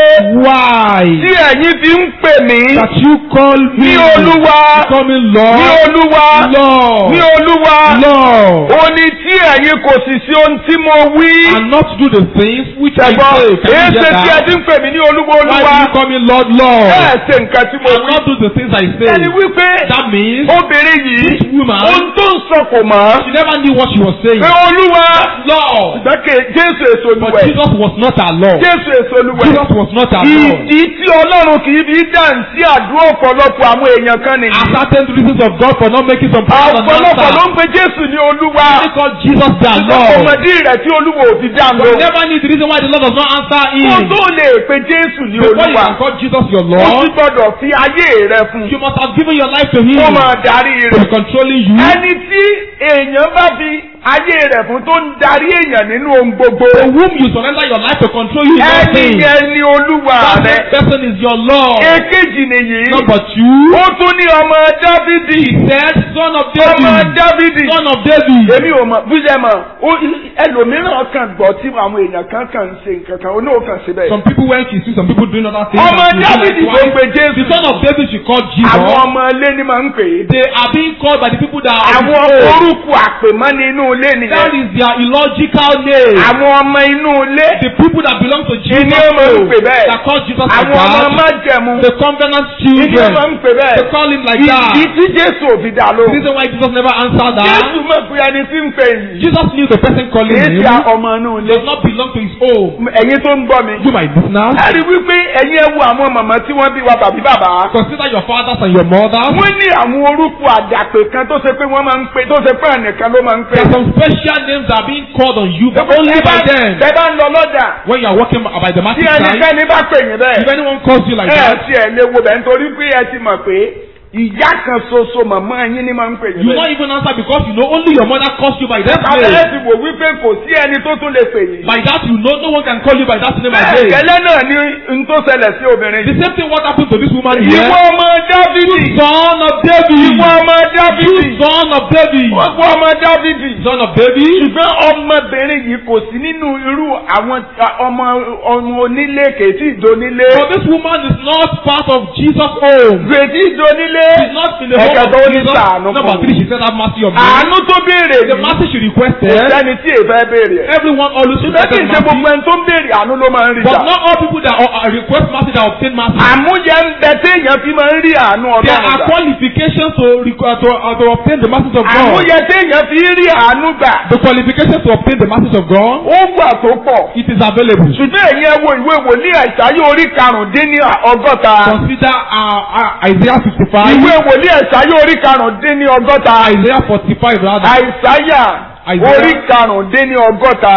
Why tí ẹ̀yin fi ń pè mí that you call me ní olúwa you call me ní Lord, olúwa Lord, ní olúwa Lord, ó ní tí ẹ̀yin kò sì sí ohun tí mo wí and not do the things which I ṣẹ̀gbọ́n say? Can you èéṣe hear tí ẹ that? ti ń pè mí ní olúwa Why olúwa do you call me Lord, Lord, bẹ́ẹ̀ ṣe nǹkan tí mo and wí not do the things I say? ẹni wípé That means obìnrin yìí this woman, ohun tó ń sọ kò mọ́ she never knew what she was saying. pé olúwa Lord, gbẹ́kẹ̀ jésù èso but olúwẹ̀ Jesus was not our Lord. jésù èso olúwẹ̀ Jesus was not our Lord. ìdí tí ọlọ́run kì í fi dáhùn sí àdúrà ọ̀pọ̀lọpọ̀ àwọn èèyàn kan nìyí Are certain reasons of God for not making some prayers and ọ̀pọ̀lọpọ̀ ló answer? ń pe jésù ní olúwa They call Jesus their Lord. ọmọdé rẹ̀ tí olúwa ò fi dáhùn But lọ you never knew the reason why the Lord does not answer kó him. tó lè pe jésù ní Before you olúwa can call Jesus your ó sì Lord, gbọ́dọ̀ fi ayé rẹ̀ fún you must have given your life to him. kó máa darí To rẹ̀ be controlling you. ẹni tí èèyàn bá fi ayé rẹ̀ fún tó ń darí èèyàn nínú ohun gbogbo To whom you surrender your life to control you in all ẹni things. yẹn ni olúwa That rẹ̀ person is your Lord. èkejì nìyí Number two, ó tún ní ọmọ dávidi said, Son of ọmọ David. dávidi Son of David. èmi ò mọ̀ bíjẹ́ mọ̀ ó ẹlòmíràn kan gbọ́ tí àwọn èèyàn kan kàn ń ṣe nǹkan kan ó náà kàn sí bẹ́ẹ̀. Some people when she see some people doing other things. ọmọ and she feel dávidi like, ló ń why? pe The jésù son of David she called Jesus. àwọn ọmọ ilé ni máa ń pè é. They are being called by the people that are àwọn of his own. orúkọ àpèmọ́ni inú ilé That nìyẹn. is their illogical name. àwọn ọmọ inú ilé The people that belong to Jesus ìní ọmọ ń pè bẹ́ẹ̀. that call Jesus like àwọn ọmọ that. májẹ̀mú The covenant ìní children. ọmọ ń pè They bẹ́ẹ̀. call him like that. ìdí tí jésù ò fi dá The lóhùn. reason why Jesus never answered that. jésù mọ̀ pé ẹni tí ń pè yìí Jesus knew the person calling kìí him ṣe ọmọ inú ilé. does not belong to his own. ẹ̀yin tó ń gbọ́ mi. You my listeners. a rí wípé ẹ̀yin ẹ wo àwọn màmá tí wọ́n bí wa tàbí bàbá. Consider your fathers and your mothers. wọ́n ní àwọn orúkọ àdàpè kan tó ṣe pé wọ́n máa ń pè tó ṣe pé ẹnìkan ló máa ń pè. There are some special names that are being called on you, but only Ẹ by bá- them. ẹ bá ń lọ lọ́jà When you are walking by the tí market side, ẹnikẹ́ni bá pè yín if bẹ́ẹ̀ anyone calls you like ẹ that, ti ẹ̀ lè wo bẹ́ẹ̀ nítorí pé ẹ ti mọ̀ pé ìyá kan ṣoṣo màmá yín ni máa ń pè yín you will not bẹ́ẹ̀. even answer because you know only your mother calls you by that Bàbá ẹ name. ti wò wípé kò sí ẹni tó tún lè pè yín. By that you know no one can call you by that name bẹ́ẹ̀ again. gẹ́lẹ́ náà ni n tó ṣẹlẹ̀ sí obìnrin The yìí. same thing what happened to this woman here. ìwọ ọmọ dávidi Son of David. ìwọ ọmọ You dávidi son of David. ìwọ ọmọ dávidi. Son of David. ṣùgbọ́n ọmọbìnrin yìí kò sí nínú irú àwọn ọmọ ọmọ onílé kèétí ìdónílé. But this woman is not part of Jesus' home. kèétí ìdónílé. She's not in the home Ẹ̀kẹta ó of ní Jesus. ṣàánú fún Number mi. three, she said, have mercy on me. àánú tó béèrè The yìí mercy she kò requested, sẹ́ni tí èèfẹ́ béèrè ẹ̀. everyone always ṣùgbọ́n kì í requested ṣe gbogbo mercy. ẹni tó ń béèrè àánú ló máa ń rí But gbà. not all people that uh, uh, request mercy that obtain mercy. àmúyẹ ń bẹ téèyàn fi máa ń rí àánú There ọlọ́run are gbà. qualifications to, requ- uh, to, uh, to obtain the mercies of God. àmúyẹ téèyàn fi rí àánú gbà. The qualifications to obtain the mercies of God, ó wà tó pọ̀. it is available. ṣùgbọ́n èyí ẹ wo ìwé wòlíì àìsáyé orí karùndínní ọgọ́ta. Consider uh, uh, Isaiah 55, ìwé wòlíì àìsáyé orí karùndínní ọgọ́ta. Isaiah 45 rather, àìsáyà Isaiah. orí karùndínní ọgọ́ta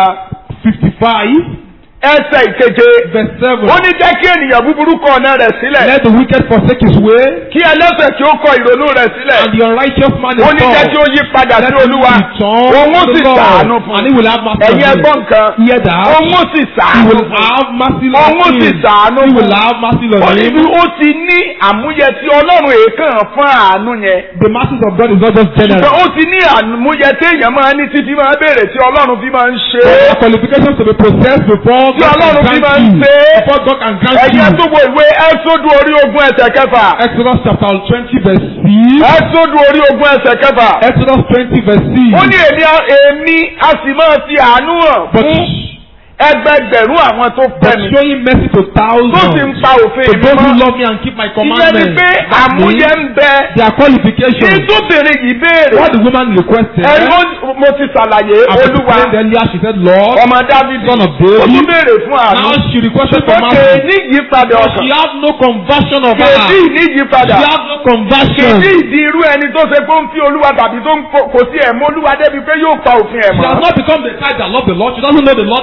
55, ẹsẹ̀ ìkeje. verse 7. ó ní jẹ́ kí ènìyàn búburú kọ ọ̀nà rẹ̀ sílẹ̀. Let the wicked forsake his way, kí ẹlẹ́sẹ̀ kí ó kọ ìrònú rẹ̀ sílẹ̀. and the unrighteous man is ó ní jẹ́ kí ó yí padà Let sí him olúwa. return òun ó to sì the Lord, sàánú fún and he will have mercy on ẹ̀yin him. ẹgbọ́n nǹkan. Hear that? òun ó sì He sàánú will fún have mercy òun ó on sì him. sàánú He fún will have mercy ó on ní him. bí ó ti ní àmúyẹ tí ọlọ́run èèkàn fún àánú yẹn. The mercies of God is not just ṣùgbọ́n general. ó ti ní àmúyẹ tí èèyàn máa ní títí máa béèrè tí ọlọ́run fi máa ń ṣe There é. are qualifications to be processed before Tí God Ọlọ́run fi can máa ń grant you. ṣe é. Before God can grant ẹ̀yin you. tó wo ìwé ẹ́sọ́dù orí ogún ẹsẹ̀ kẹfà. Exodus chapter 20 verse 6. ẹ́sọ́dù orí ogún ẹsẹ̀ kẹfà. Exodus 20 verse 6. ó ní èmi a- èmi a sì máa fi àánú hàn But, fún ẹgbẹgbẹ̀rún àwọn tó but fẹ́ mi. showing mercy to tó sì ń thousands. pa òfin To mi those who mọ́. love me and keep my ìyẹn ni commandments. pé That àmúyẹ means ń bẹ. Their qualifications. ìtúbìnrin yìí béèrè. What the woman requested. ẹ̀rọ mo ti ṣàlàyé As I olúwa explained earlier, she said, Lord, ọmọ dávidi Son of ó tún David. béèrè fún àánú. Now she requested for ṣùgbọ́n kè mercy. ní ìyípadà But ọkàn. she have no conversion of kè her. ní ìyípadà. She have no conversion. kì í di irú ẹni tó ṣe pé ó ń fi olúwa tàbí tó ń kò kò sí ẹ̀mọ́ olúwa débi pé yóò pa òfin ẹ̀ She has mọ́. not become the type that love the Lord. She doesn't know the Lord. Let alone keep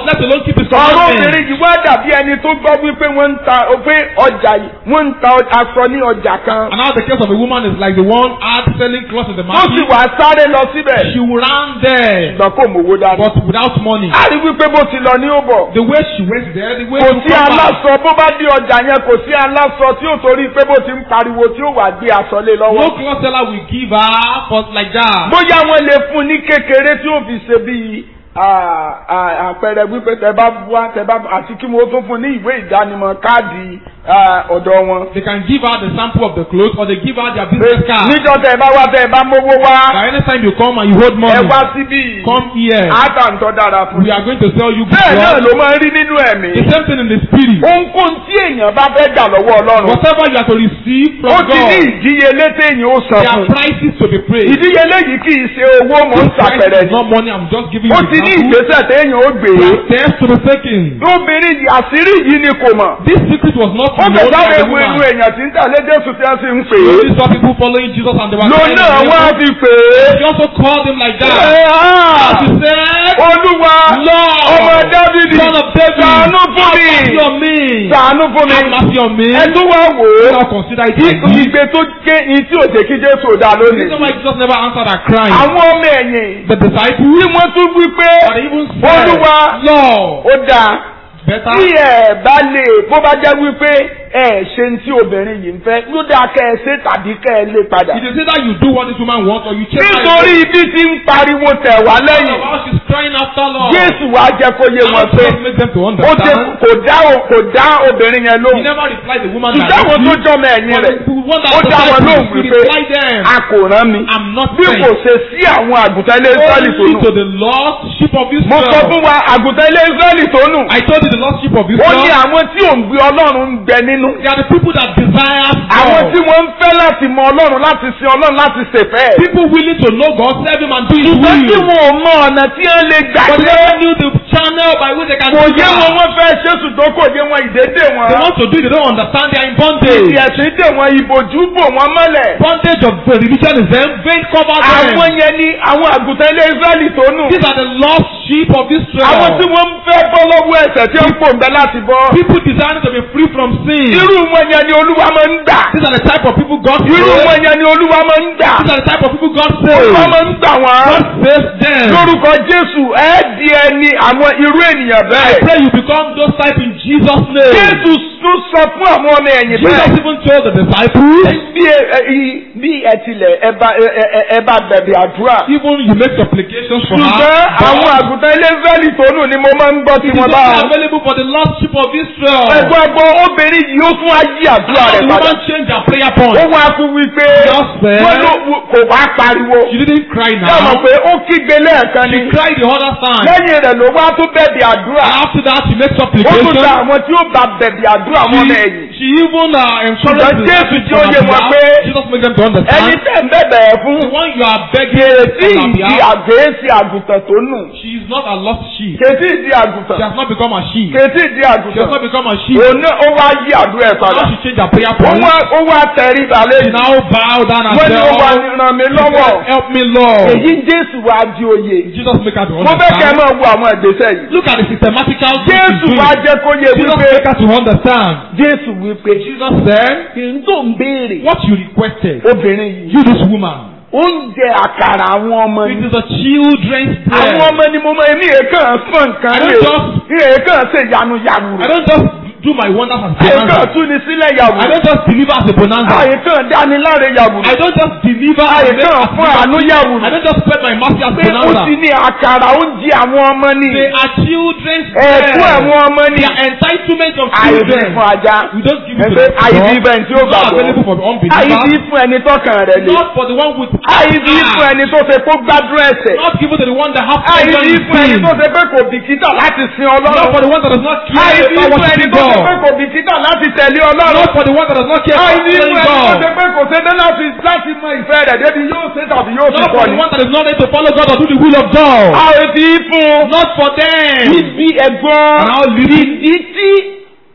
keep his ọ̀rọ̀ commandments. obìnrin yìí wá dàbí ẹni tó gbọ́ wípé wọ́n ń ta pé ọjà yìí wọ́n ń ta aṣọ ní ọjà kan And now the case of a woman is like the one out selling clothes in the ó sì market. wá sáré lọ síbẹ̀ She ran there, ṣùgbọ́n kò mówó dání. but without money. a rí wípé bó ti lọ ní ó bọ̀ The way she went there, the way kò she sí come back. aláṣọ bó bá dé ọjà yẹn kò sí aláṣọ tí ó torí pé bó ti ń pariwo tí ó wà gbé aṣọ lé No lọ́wọ́. cloth seller will give her for like that. bóyá wọ́n lè fún un ní kékeré tí ó fi ṣe bíi à- à- àpẹẹrẹ wípé tẹ bá wá tẹ bá àti kí wọ́n tún fún un ní ìwé ìdánimọ̀ káàdì à, ọ̀dọ̀ wọn. They can give her the sample of the clothes or they give her their business card. níjọ́ tẹ bá wá tẹ bá mówó wá By any time you come and you hold money, ẹ wá síbí come here. àtàntọ́ dára fún We un. are going to sell you good bẹ́ẹ̀ náà clothes. ló máa ń rí nínú ẹ̀mí. The same thing in the spirit. ohunkóhun tí èèyàn bá fẹ́ gbà lọ́wọ́ ọlọ́run Whatever you are to receive ó from ti ní God, ìdíyelé téèyàn ó san there fún are prices to be paid. ìdíyelé yìí kì í ṣe owó mò ń This price ṣàpẹrẹ is ni not money, I'm just giving ó you ti ní example. ìgbésẹ̀ téèyàn ó gbé There are steps to be taken. obìnrin yìí àṣírí yìí ni kò mọ̀ This secret was not ó known kẹ̀ by sáré the wo inú woman. èèyàn tí ń tẹ̀lé jésù tí wọ́n sì ń pè So é these saw people following Jesus and they were lòun crying náà and wọ́n á everything. fi pè é He also called him like Ẹ, that. ah, He said, olúwa Lord, ọmọ dávidi son of David, ṣàánú fún have mi mercy on me. ṣàánú fún mi Have mercy on me. ẹ tún wá wò ó Now consider it like this. ìgbé tó ké ní tí ò jẹ́ kí jésù ò dá The lónìí reason why Jesus never answered her crying. àwọn ọmọ ẹ̀yìn The disciples, tí wọ́n tún wí pé or they even said, olúwa Lord, ó dáa better. tí ẹ bá lè bó bá jẹ́ wípé ẹ ṣe ń tí obìnrin yìí ń fẹ́ ló dáa kẹ́ ẹ ṣe tàbí kẹ́ ẹ lé padà. It is either you do what this woman wants or you change her. nítorí ibi tí ń pariwo tẹ̀ wá lẹ́yìn While she's crying after Lord. jésù wá jẹ́ kó yé wọn And pé Jesus make them to ó ṣe understand. kò dá o- kò dá obìnrin yẹn He lóhùn never replied the woman ṣùgbọ́n àwọn tó directly. jọmọ ẹ̀yìn But rẹ̀ the one that ó dá wọn lóhùn he wípé replied them. a kò rán mi I'm not bí sent. kò ṣe sí àwọn àgùntàn ilé israẹli tó Only nù. to the lost sheep of mo sọ Israel. fún wa àgùntàn ilé israẹli tó nù. I told you the lost sheep of ó ní Israel. àwọn tí ò ń gbé ọlọ́run ń bẹ nínú. They are the people that desire àwọn God. tí wọ́n ń fẹ́ láti mọ ọlọ́run láti sin ọlọ́run láti ṣèfẹ́. People willing to know God, serve Him and do His ṣùgbọ́n tí will. wọn ò mọ ọ̀nà tí wọ́n lè gbà But they ṣe. never knew the channel by which they can kò do yé wọn that. wọ́n fẹ́ ṣe ṣùgbọ́n kò yé wọn ìdédé wọn. They want to do it, they don't understand, they are in bondage. ìdí ẹ̀sìn dè wọn ìbòjú bò wọn mọ́lẹ̀. Bondage of the religion is them, veil cover àwọn them. yẹn ni àwọn àgùntàn ilé israẹli tó nù. These are the lost sheep of àwọn tí Israel. wọ́n ń fẹ́ bọ́ lọ́wọ́ ẹ̀ṣẹ̀ tí ó ń pòǹbẹ láti bọ́. People desiring to be free from sin. irú wọn yẹn ni olúwa máa ń gbà. These are the type of people God irú saves. wọn yẹn ni olúwa máa ń gbà. These are the type of people God olúwa saves. máa ń gbà wọ́n. God saves them. lórúkọ jésù ẹ di ẹni àwọn irú ènìyàn I bẹ́ẹ̀. pray you become those type in Jesus' name. jésù tún sọ fún àwọn ọmọ ẹ̀yìn Jesus bẹ́ẹ̀. even told the disciples, bí ẹ ẹ bí ẹ tilẹ̀ ẹ bá ẹ ẹ ẹ bá bẹ̀bẹ̀ àdúrà. even you make supplications for ṣùgbọ́n her. àwọn but àgùntàn ilé israẹli tó nù ni mo máa ń gbọ́ tí It is wọ́n only bá wọn. available for the lost sheep of Israel. ẹ̀gbọ́n ẹ̀gbọ́n obìnrin yìí ó tún á yí àdúrà And rẹ̀ the padà. woman changed her prayer ó point. wá tún wí pé Just said- wọ́n ló kò wá pariwo. She didn't cry ṣé o mọ̀ now. pé ó kígbe lẹ́ẹ̀kan ni. She cried the other time. lẹ́yìn rẹ̀ ló wá tún bẹ̀bẹ̀ àdúrà. And after that, she makes ó tún supplication. gba àwọn tí ó bá bẹ̀bẹ̀ àdúrà wọn ọmọ ẹ̀yìn. She, she even uh, encouraged Ṣùgbọ́n the Jésù disciples tí ó on yé her wọn behalf. pé Jesus make them to ẹni understand. tẹ̀ ń bẹ̀bẹ̀ ẹ̀ fún. The one you are begging kèétí on her ìdí behalf, àgéésí àgùntàn tó nù. she is not a lost sheep. kèétí ìdí She àgùntàn. has not become a sheep. kèétí ìdí She has àgùntàn. not become a sheep. òun náà ó wá yí àdúrà ẹ̀ padà. Now she changed her prayer ó point. wá ó wá tẹrí balẹ̀ She yìí. now bow down and wọ́n ní ó wá say, ní ràn mí lọ́wọ́. Help me, Lord. èyí Jésù wá di oyè. Jesus make her to mo fẹ́ kẹ́ ẹ understand. máa wo àwọn ìgbésẹ̀ yìí. Look at the systematical things Jésù she's doing. wá jẹ́ kó yé Jesus wípé make her to understand. Jésù wípé Jesus said, kì í tó ń béèrè what you requested, obìnrin yìí. you this woman. oúnjẹ àkàrà àwọn ọmọ It ni. is a children's bread. àwọn ọmọ ni mo mọ èmi èèkàn fún nǹkan I ní don't just- èèkàn ṣe yanu yanu I rẹ̀. don't just do my wonders as èèkàn bonanza. tún ni sílẹ̀ yàwù. I don't just deliver as a bonanza. àyèkàn dáni láre yàwù. I don't just deliver as a àyèkàn fún àánú yàwù. I don't just spread my mercy as pé ó bonanza. ti ní àkàrà oúnjẹ àwọn ọmọ ni. They are children's ẹ̀kú bread. àwọn ọmọ ni. They are entitlement of àìbí children. fún ajá. We don't give it to ẹgbẹ́ the àìbí dog. bẹ́ẹ̀ tí ó It's not available gbàgbọ́. for the àìbí unbeliever. fún ẹni tọkàn rẹ̀ le. Not for the one with àìbí fún ẹni tó ṣe kó gbádùn ẹsẹ̀. Not given to the one that have àìbí pleasure in fún ẹni sin. tó ṣe pé kò bìkítà láti sin Not ọlọ́run. for the one that does not care àìbí about fún ẹni worshiping tó ṣe pé God. kò bìkítà láti tẹ̀lé ọlọ́run. Not for the one that does not care about àìbí fún following ẹni tó God. ṣe pé kò ṣe dé láti láti mọ ìfẹ́ rẹ̀ débi yóò ṣe tàbí yóò fi Not kọ́ for ni. the one that is not ready to follow God or do the will of God. àìbí fún Not for them. ibi ẹ̀gbọ́n And how little- ìdí tí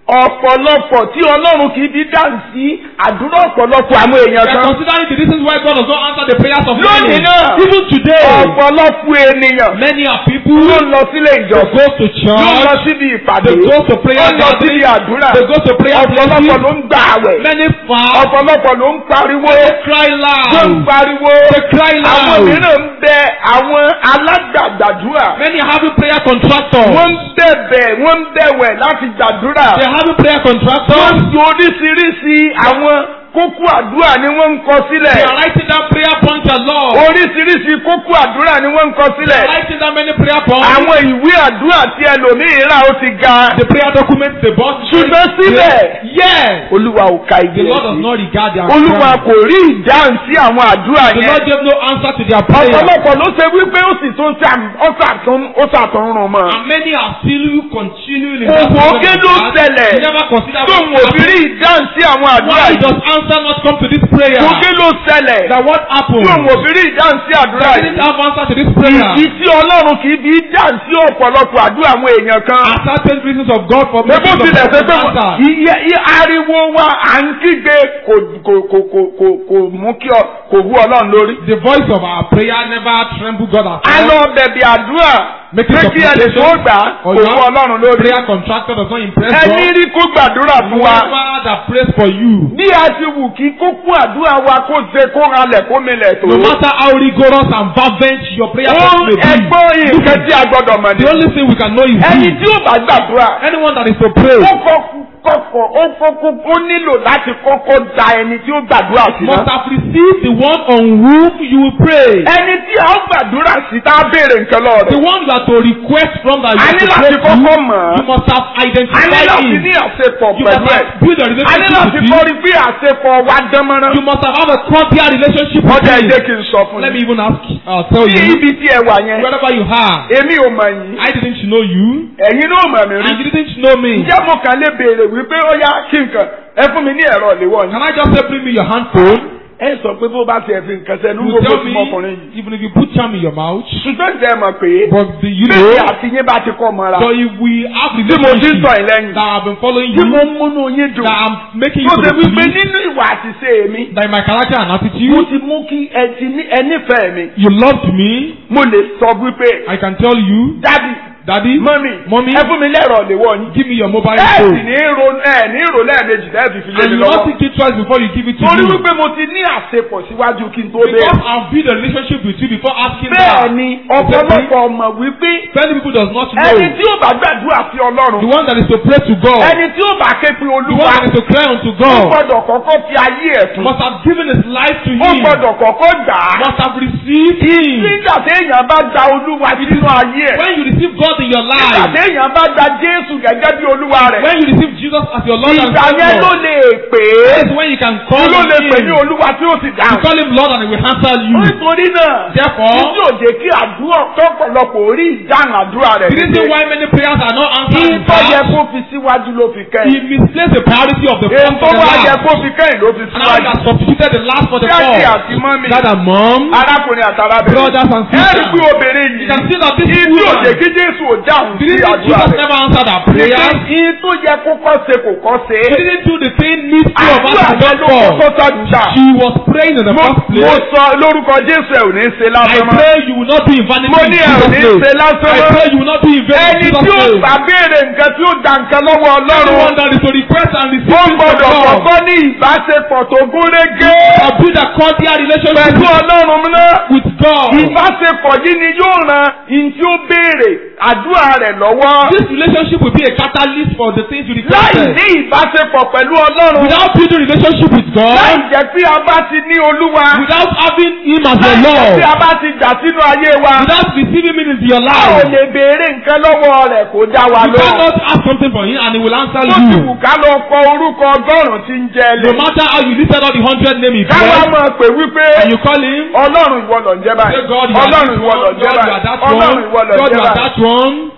ọ̀pọ̀lọpọ̀ tí ọlọ́run kì í fi dáhùn sí àdúrà ọ̀pọ̀lọpọ̀ àwọn èèyàn We are kan. considering the reasons why God does not answer the prayers of Lónìí many. náà, Even today, ọ̀pọ̀lọpọ̀ ènìyàn many are people ló who ń lọ sílé ìjọsìn. go to ló ń lọ church, síbi ìpàdé. they go to prayer ó ń lọ síbi gathering, àdúrà. they go to prayer ọ̀pọ̀lọpọ̀ meeting, ló ń gbà àwẹ̀. many fast, ọ̀pọ̀lọpọ̀ ló ń pariwo. they cry ló ń loud, pariwo. they cry àwọn loud. mìíràn ń bẹ àwọn alágbàdàdúrà. Many are having prayer contractors. wọ́n ń bẹ̀bẹ̀ wọ́n ń bẹ̀wẹ̀ láti gbàdúrà. They are having prayer wọ́n contractors. ń fi oríṣiríṣi àwọn kókó àdúrà ni wọ́n ń kọ They sílẹ̀. are writing down prayer points a lot. oríṣiríṣi kókó àdúrà ni wọ́n ń kọ They are sílẹ̀. writing down many prayer points. àwọn ìwé àdúrà tí ẹlòmíì rà ó ti ga. The prayer documents they bought. ṣùgbọ́n síbẹ̀ Yes. olúwa ò ka The ìdí Lord does ẹ̀ sí. not regard their olúwa prayer. kò rí ìdáhùn sí àwọn àdúrà The yẹn. Lord gave no answer to their prayer. ọ̀pọ̀lọpọ̀ ló ṣe wípé ó sì tún ṣàm- ó ṣàtún- ó ṣàtúnrún mọ́. And many are still continuing in Òwò that problem ké of ló that. ṣẹlẹ̀? They never consider tóun ò fi rí ìdáhùn sí àwọn àdúrà Why yìí. does answer not come to this prayer? Òkè ló ṣẹlẹ̀? That what happened? tóun ò fi rí ìdáhùn sí àdúrà They didn't yìí. have answer to this prayer. Ìdí tí Ọlọ́run kì í fi dáhùn sí ọ̀pọ̀lọpọ̀ àdúrà àwọn èèyàn kan. Are certain reasons of God for Bébó making tilẹ̀ ṣe pé answer. iye iye ariwo wa à ń kígbe kò kò kò kò kò kò mú kí ọ kò wú Ọlọ́run lórí. The voice of our prayer never tremble God at A all. lọ bẹ̀bẹ̀ àdúrà Making pé kí ẹ lè tó supplication gbà or kò you wú have Ọlọ́run lórí. prayer contractor does not impress Ẹni God. rí kó gbàdúrà fún wa. Whoever that prays for you, Bí a ti wù kí kókó àdúrà wa kó ṣe kó ralẹ̀ kó milẹ̀ tó. no matter how rigorous and fervent your prayer Ó may be, ẹgbọ́n nǹkan tí a gbọ́dọ̀ mọ̀ ní. the only thing we can know is Ẹni this. tí ó bá gbàdúrà. Anyone that is to pray ó kọ́kọ́ kọ́kọ́ ó kọ́kọ́ ó nílò láti kọ́kọ́ da ẹni tí ó gbàdúrà sí must náà. have received the one on whom you will pray. ẹni tí a ó gbàdúrà sí tá a béèrè nǹkan lọ The rẹ̀. one you are to request from that you a are ní to láti pray to, kọ́kọ́ mọ̀ you ọ́. must have a ní identified láti him. ní àṣepọ̀ You pẹ̀lú must ẹ̀. have built a a ní relationship láti with kọ́ him. rí bí àṣepọ̀ wa dán mọ́rán. You must have had a cordial relationship with ọjà him. ẹ̀jẹ̀ kì í sọ fún Let me mi. even ask, uh, tell ní you, ibi tí ẹ wà yẹn wherever you are, èmi ò mọ̀ yín I didn't know you, ẹ̀yin náà mọ̀ mí rí. and you didn't know me. ǹjẹ́ mo kàn lè béèrè wípé ó yá kí nǹkan ẹ fún mi ní ẹ̀rọ ìléwọ́ yín. Can I just say, bring me your handphone? ẹ sọ pé bó bá tiẹ̀ fi nǹkan sẹ́nu You gbogbo tell tí me, mo ọkùnrin yìí. even if you put charm in your mouth, ṣùgbọ́n ìjẹ́ ẹ mọ̀ pé but the, you bẹ́ẹ̀ know, àti yín bá ti kọ́ mọ́ra. but if we have tí mo ti ń relationship sọ yín lẹ́yìn. that have been following tí you, mo ń múnú yín dùn. that I'm making you tó to ṣe be wípé pleased, nínú ìwà àṣìṣe mi. that in my character and mo attitude, ti mú kí ẹ ti ní ẹ nífẹ̀ẹ́ mi. you loved me, mo lè sọ wípé I can tell you, dádì Daddy, mọ́mì Mommy, ẹ fún mi lẹ́rọ̀ ìléwọ́ yín. give me your mobile ẹ sì phone. ní ro ẹ ní ro lẹ́ẹ̀mejì lẹ́ẹ̀fì fi lé And mi you not lọ́wọ́. think it twice before you give it to torí me. wípé mo ti ní àṣepọ̀ síwájú kí n tó Because bẹ́ẹ̀. I've built a relationship with you before asking bẹ́ẹ̀ that. ni ọ̀pọ̀lọpọ̀ ọmọ wípé Many people does not know. ẹni tí ó bá gbàdúrà sí The ọlọ́run one that is to pray to God. ẹni tí ó bá ké pe The one olúwa that is to cry unto ó God. gbọ́dọ̀ kọ́kọ́ fi ayé ẹ̀ fún Must have given his life to ó him. gbọ́dọ̀ kọ́kọ́ gbà á Must have received him. nígbà téèyàn bá gba olúwa sínú ayé ẹ̀ When you receive God in your nígbà life. téèyàn bá gba jésù gẹ́gẹ́ bí olúwa rẹ̀ When you receive Jesus as your Lord and ìgbà yẹn ló Savior. lè pè é That is when you can call ló him. lè pè ní olúwa tí ó sì You dáhùn. call him Lord and he will answer you. nítorí náà Therefore, títí òjè kí àdúrà tọ́pọ̀lọpọ̀ orí ìdáhùn àdúrà rẹ̀ the reason why many prayers are not answered is ìtọ́ yẹ that kó fi síwájú ló fi he kẹ́yìn misplaced the priority of the first èyí for tó the wá yẹ last. kó fi kẹ́yìn ló fi And now he síwájú. has substituted the last for the Daddy first. àti mọ́mì Dad and mom. arákùnrin àtàlábẹ̀rẹ̀ Brothers and sisters. ẹ̀rí pé obìnrin You yìí can see that this ìtí woman. òjè kí jésù ò dáhùn The sí reason àdúrà Jesus rẹ̀ never answered our prayers. ìyí tó yẹ kó kọ́ ṣe kò kọ́ ṣe She didn't do the thing needful of us àdúrà to yẹn God ló for. kọ́kọ́ sàdúrà She was praying in the mo first mo place. sọ lórúkọ jésù ẹ̀ ò ní ṣe I lásán mọ́ pray you will not be in vanity mo in ní ẹ̀ ò Jesus' ní name. ṣe lásán I mọ́ pray you will not be in vain in ẹni Jesus' tí ó name. bá béèrè nǹkan tí ó da nǹkan lọ́wọ́ Anyone ọlọ́run that is to request and receive ó things from gbọ́dọ̀ God. kọ́kọ́ ní ìbáṣepọ̀ tó gún régé I build a cordial relationship pẹ̀lú with, ọlọ́run náà with God. ìbáṣepọ̀ yìí ni yóò ran ìyìn tí ó béèrè àdúrà rẹ̀ lọ́wọ́ This relationship will be a catalyst for the things you láì requested. ní ìbáṣepọ̀ pẹ̀lú ọlọ́run Without building relationship with láì God, jẹ́ pé a bá ti ní olúwa without having Him as láì your jẹ́ Lord, pé a bá ti jà sínú ayé wa without receiving Him into your a ò life, lè béèrè nǹkan lọ́wọ́ rẹ̀ kó dá wa you lóhùn. cannot ask something from Him and He will answer Ó ti wù you. ká lọ kọ orúkọ ọgọ́rùn-ún tí ń jẹ No lé. matter how you listed all the hundred names He Káwá blessed, máa pè wípé and you call Him, ọlọ́run ìwọ lọ jẹ́ say báyìí. God, you are Ọlọ́run this ìwọ lọ one, jẹ́ God, you are báyìí. that Ọlọ́run one, ìwọ lọ God, jẹ́ you are báyìí. that one.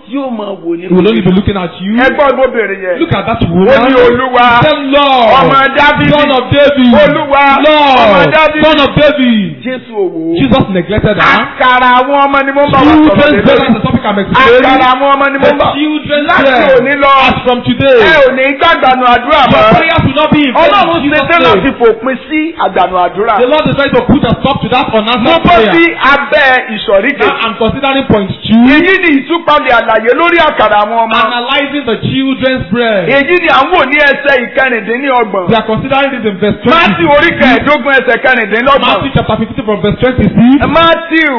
yóò máa wò ní. He will only be looking at you. ẹgbọ́n ló bèrè yẹn. Look at that ó woman. ní olúwa Say, Lord, ọmọ dábìlì son of David. olúwa ọmọ Lord, dábìlì son of David. jésù òwò. Jesus neglected her. àkàrà àwọn ọmọ ni mo ń bá wa sọ̀rọ̀ Children's lé bread lórí. is the topic I'm explaining. àkàrà àwọn ọmọ ni mo The ń bá. children's láti bread. òní lọ As from today. ẹ ò ní gbàgbànú àdúrà Your mọ́. prayers will not be in vain. ọlọ́run in ṣe Jesus' tẹ́ láti name. fòpin sí àgbànú àdúrà. The Lord is trying to put a stop to that mo unanswered bọ́ sí prayer. abẹ́ ìsọ̀rí Now kejì. I'm considering point two. èyí ni ìtúpalẹ̀ àlàyé lórí àkàrà àwọn ọmọ. Analyzing the children's bread. èyí ni à ń wò ní ẹsẹ̀ ìkẹrìndínlọ́gbọ̀n. We are considering this in verse 20. Mátíù orí kẹẹ̀ẹ́dógún ẹsẹ̀ kẹrìndínlọ́gbọ̀n. Matthew chapter 15 from verse 26. Mátíù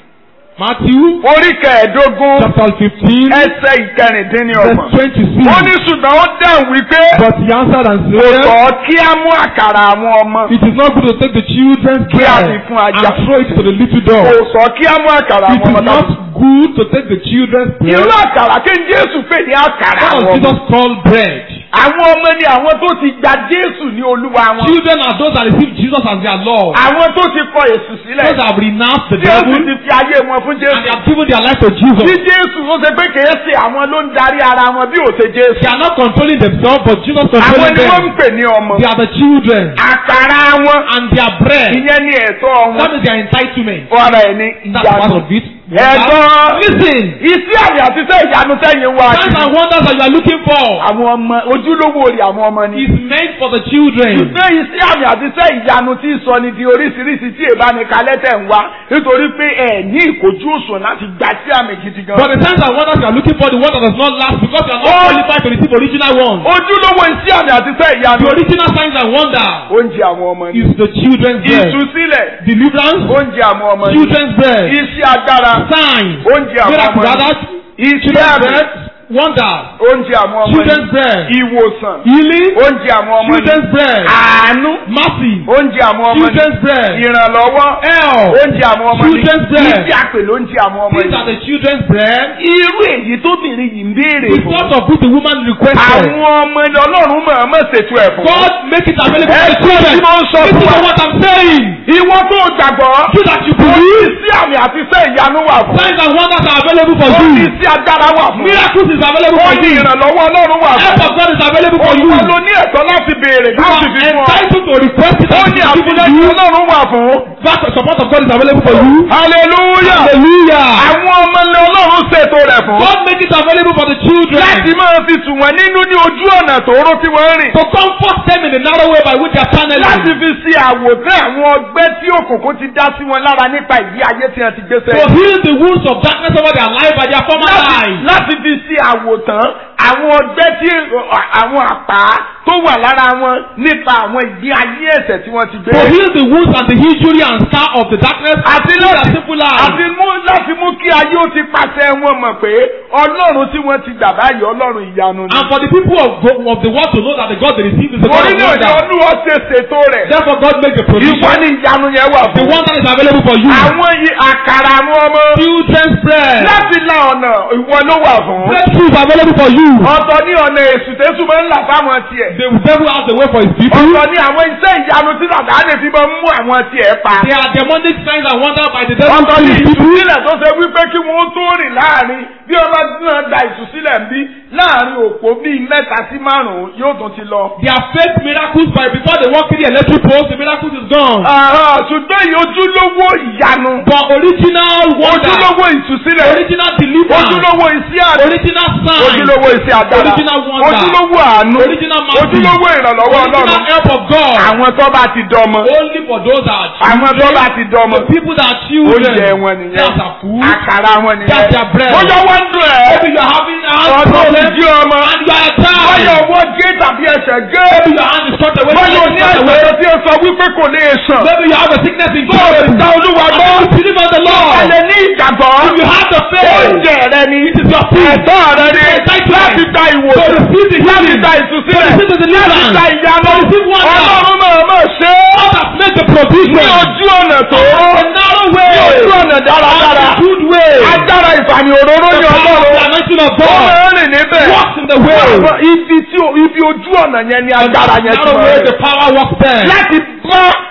Matthew orí kẹẹ̀ẹ́dógún chapter 15 ẹsẹ̀ verse ìkẹrìndínlọ́gbọ̀n. 26. ó ní ṣùgbọ́n ó dáhùn wípé But he answered and kò said, tọ́ kí á mú àkàrà àwọn ọmọ. It is not good to take the children's Kí a bread fi fún ajá. and throw it to the little kò dog. sọ kí á mú àkàrà It àwọn is ọmọ not tàbí. good to take the children's bread. irú àkàrà kí n Jésù pè ní àkàrà What àwọn does ọmọ. Jesus call bread? àwọn ọmọ ni àwọn tó ti gba Jésù ní olúwa wọn. Children are those that receive Jesus as their Lord. àwọn tó ti kọ èsù sílẹ̀. Those that have renounced the Jésù devil ti fi ayé wọn fún and they Jésù. have given their life to Jesus. Bí Jésù ó ṣe pé kìí ṣe àwọn ló ń darí ara wọn bí ò ṣe Jésù. They are not controlling themselves, but Jesus Àwọn controlling ni wọ́n ń them. pè ní ọmọ. They are the children Àkàrà wọn. and their bread. Ìyẹn ni ẹ̀tọ́ That wọn. is their entitlement. Ọ̀rọ̀ ẹ̀ ní That's part ìyanu. of it. Ẹ̀gbọ́n. Listen. Iṣẹ́ àmì àti iṣẹ́ ìyanu sẹ́yìn wá. Signs and wonders that you are looking for Àwọn ọmọ ojúlówó rẹ̀ àwọn ọmọ ni. is meant for the children. Ṣùgbọ́n iṣẹ́ àmì àti iṣẹ́ ìyanu tí ń sọ ni di oríṣiríṣi tí ìbánikalẹ́ tẹ̀ ń wá nítorí pé ẹ̀ ní ìkojú òṣùwọ̀n láti gba sí àmì gidi gan. But the signs and wonders you are looking for, the one that does not last because you are not Oh. qualified to receive original ones. Ojúlówó iṣẹ́ àmì àti iṣẹ́ ìyanu. The original signs and wonders Oúnjẹ àwọn ọmọ ni. is the children's bread. Ìtúsílẹ̀. Deliverance, Oúnjẹ àwọn ọmọ ni. children's bread. Iṣẹ́ agbára. Signs, Oúnjẹ àwọn miracle ọmọ ni. brothers, Iṣẹ́ children's àmì. bread, wonders, Oúnjẹ àwọn ọmọ children's ni. bread, Ìwòsàn. healing, Oúnjẹ àwọn ọmọ ni. children's bread, Àánú. mercy, Oúnjẹ àwọn ọmọ ni. children's bread, Ìrànlọ́wọ́. help. Oúnjẹ àwọn ọmọ ni. Children's bread. Iṣẹ́ àpè ló ń jẹ àwọn ọmọ These are ni. the children's bread. Irú èyí tóbìnrin yìí ń béèrè The fún. sort of food the woman requested. Àwọn ọmọ ni Ọlọ́run mọ̀ọ́mọ̀ ṣètò ẹ̀ fún. God make it available Ẹ for the kú children. tí mo ń sọ Listen fún to wa. what I'm saying. Ìwọ tó gbàgbọ́. So that you Ó ní believe. sí àmì àti iṣẹ́ ìyanu wà fún. Signs and wonders are available for Ó ní you. sí agbára wà fún. Miracles is available Ó for ní you. ìrànlọ́wọ́ Ọlọ́run wà Help fún. of God is available for you. Olúwa You ló ní ẹ̀tọ́ láti béèrè are láti fi fún ọ. entitled to request it Ó and ní it is given àtìlẹ́yìn you. Ọlọ́run wà fún. That support of God is available for you. Hallelujah. Hallelujah. Àwọn ọmọ ni Ọlọ́run ṣètò rẹ̀ fún. God make it available for the children. Láti máa fi tù wọ́n nínú ní ojú ọ̀nà tòóró tí wọ́n rìn. To comfort them in the narrow way by which they are Láti channeling. fi ṣe àwòtán àwọn ọgbẹ́ tí òkùnkùn ti dá sí wọn lára nípa ìgbé ayé tí wọ́n ti gbé To sẹ́yìn. heal the wounds of darkness over their life by their former Láti- lives. Láti fi ṣe àwòtán àwọn ọgbẹ́ tí àwọn àpá tó wà lára wọn nípa àwọn ìgbé ayé ẹ̀ṣẹ̀ tí wọ́n ti gbé. To heal the wounds and the injury and scar of the darkness. Àti through their láti simple lives. àti mú láti mú kí ayé ó ti pàṣẹ wọn mọ̀ pé Ọlọ́run tí wọ́n ti gbà báyìí Ọlọ́run ìyanu ni. And for the people of, go- of the world to know that the God they receive is the God Orí of náà ni wonder. Olúwa ṣe ṣètò rẹ̀. Therefore God make the Ìwọ provision. ni ìyanu yẹn wà The fún. one that is available for you. Àwọn yìí àkàrà àwọn ọmọ. Children's bread. Láti la ọ̀nà ìwọ ló wà fún. Breakthrough is available for you. Ọ̀tọ̀ ní ọ̀nà èṣù tẹ́sù máa ń là fáwọn tiẹ̀. The devil has a way for his people. Ọ̀tọ̀ ní àwọn iṣẹ́ ìyanu tí bàbá lè fi máa ń mú àwọn tiẹ̀ pa. There are demonic signs and wonders by the devil Ọ̀tọ̀ to ní his people. ìtúsílẹ̀ tó ṣe wípé kí wọ́n tó rìn láàrin bí ọba náà gba ìtúsílẹ̀ ń bí láàrin òpó bíi mẹ́ta sí márùn-ún yóò tún ti lọ. There are fake miracles by before they walk in the electric post, the miracle is gone. Àhán, Ṣùgbọ́n èyí ojúlówó ìyanu. But original wonder, Ojúlówó ìtúsílẹ̀. original deliverance, Ojúlówó iṣẹ́ àdé. original sign, Ojúlówó iṣẹ́ agbára. Original wonder. Ojúlówó àánú. original mercy, Ojúlówó ìrànlọ́wọ́ original Ọlọ́run. help of God. Àwọn tó bá ti dọmọ. Only for those that are Àwọn tó bá ti dọmọ. The people that are children. Oúnjẹ wọn nìyẹn. That's a food. Àkàrà wọn nìyẹn. That's their bread. Bóyá wọ́n ń dùn ẹ́. Maybe you are having a hand Ọ̀dọ́ ti problem jí ọmọ. and you are a Bóyá child. ọwọ́ gé tàbí ẹsẹ̀ gé. Maybe your hand is cut away. Bóyá o ní cut away. àìsàn tí o sọ wípé kò lè sàn. Maybe you have a sickness in Tó o sì God. dá Olúwa gbọ́. And you believe on the Lord. Ẹlẹ́ ní ìgbàgbọ́. If you have the faith. Oúnjẹ rẹ ni. It is your food. Ẹ̀tọ́ rẹ ni. Entitlement. Láti gba To ìwòsàn. receive the Láti healing. gba To ìtúsílẹ̀. receive the Láti deliverance. gba ìyanu. To receive wonder. Ọlọ́run máa máa ṣe é. God has made the Ní provision. ojú ọ̀nà tó. A narrow way. Ní ojú ọ̀nà dáradára. A good way. Agbára ìfàmì òróró The ní power of the Ọlọ́run. anointing of Ó God. máa ń rìn níbẹ̀. Walks in the way. Àwọn Ibi tí o- ibi ojú ọ̀nà yẹn ni agbára yẹn ti narrow máa way rìn. the power works there. Láti bá ayé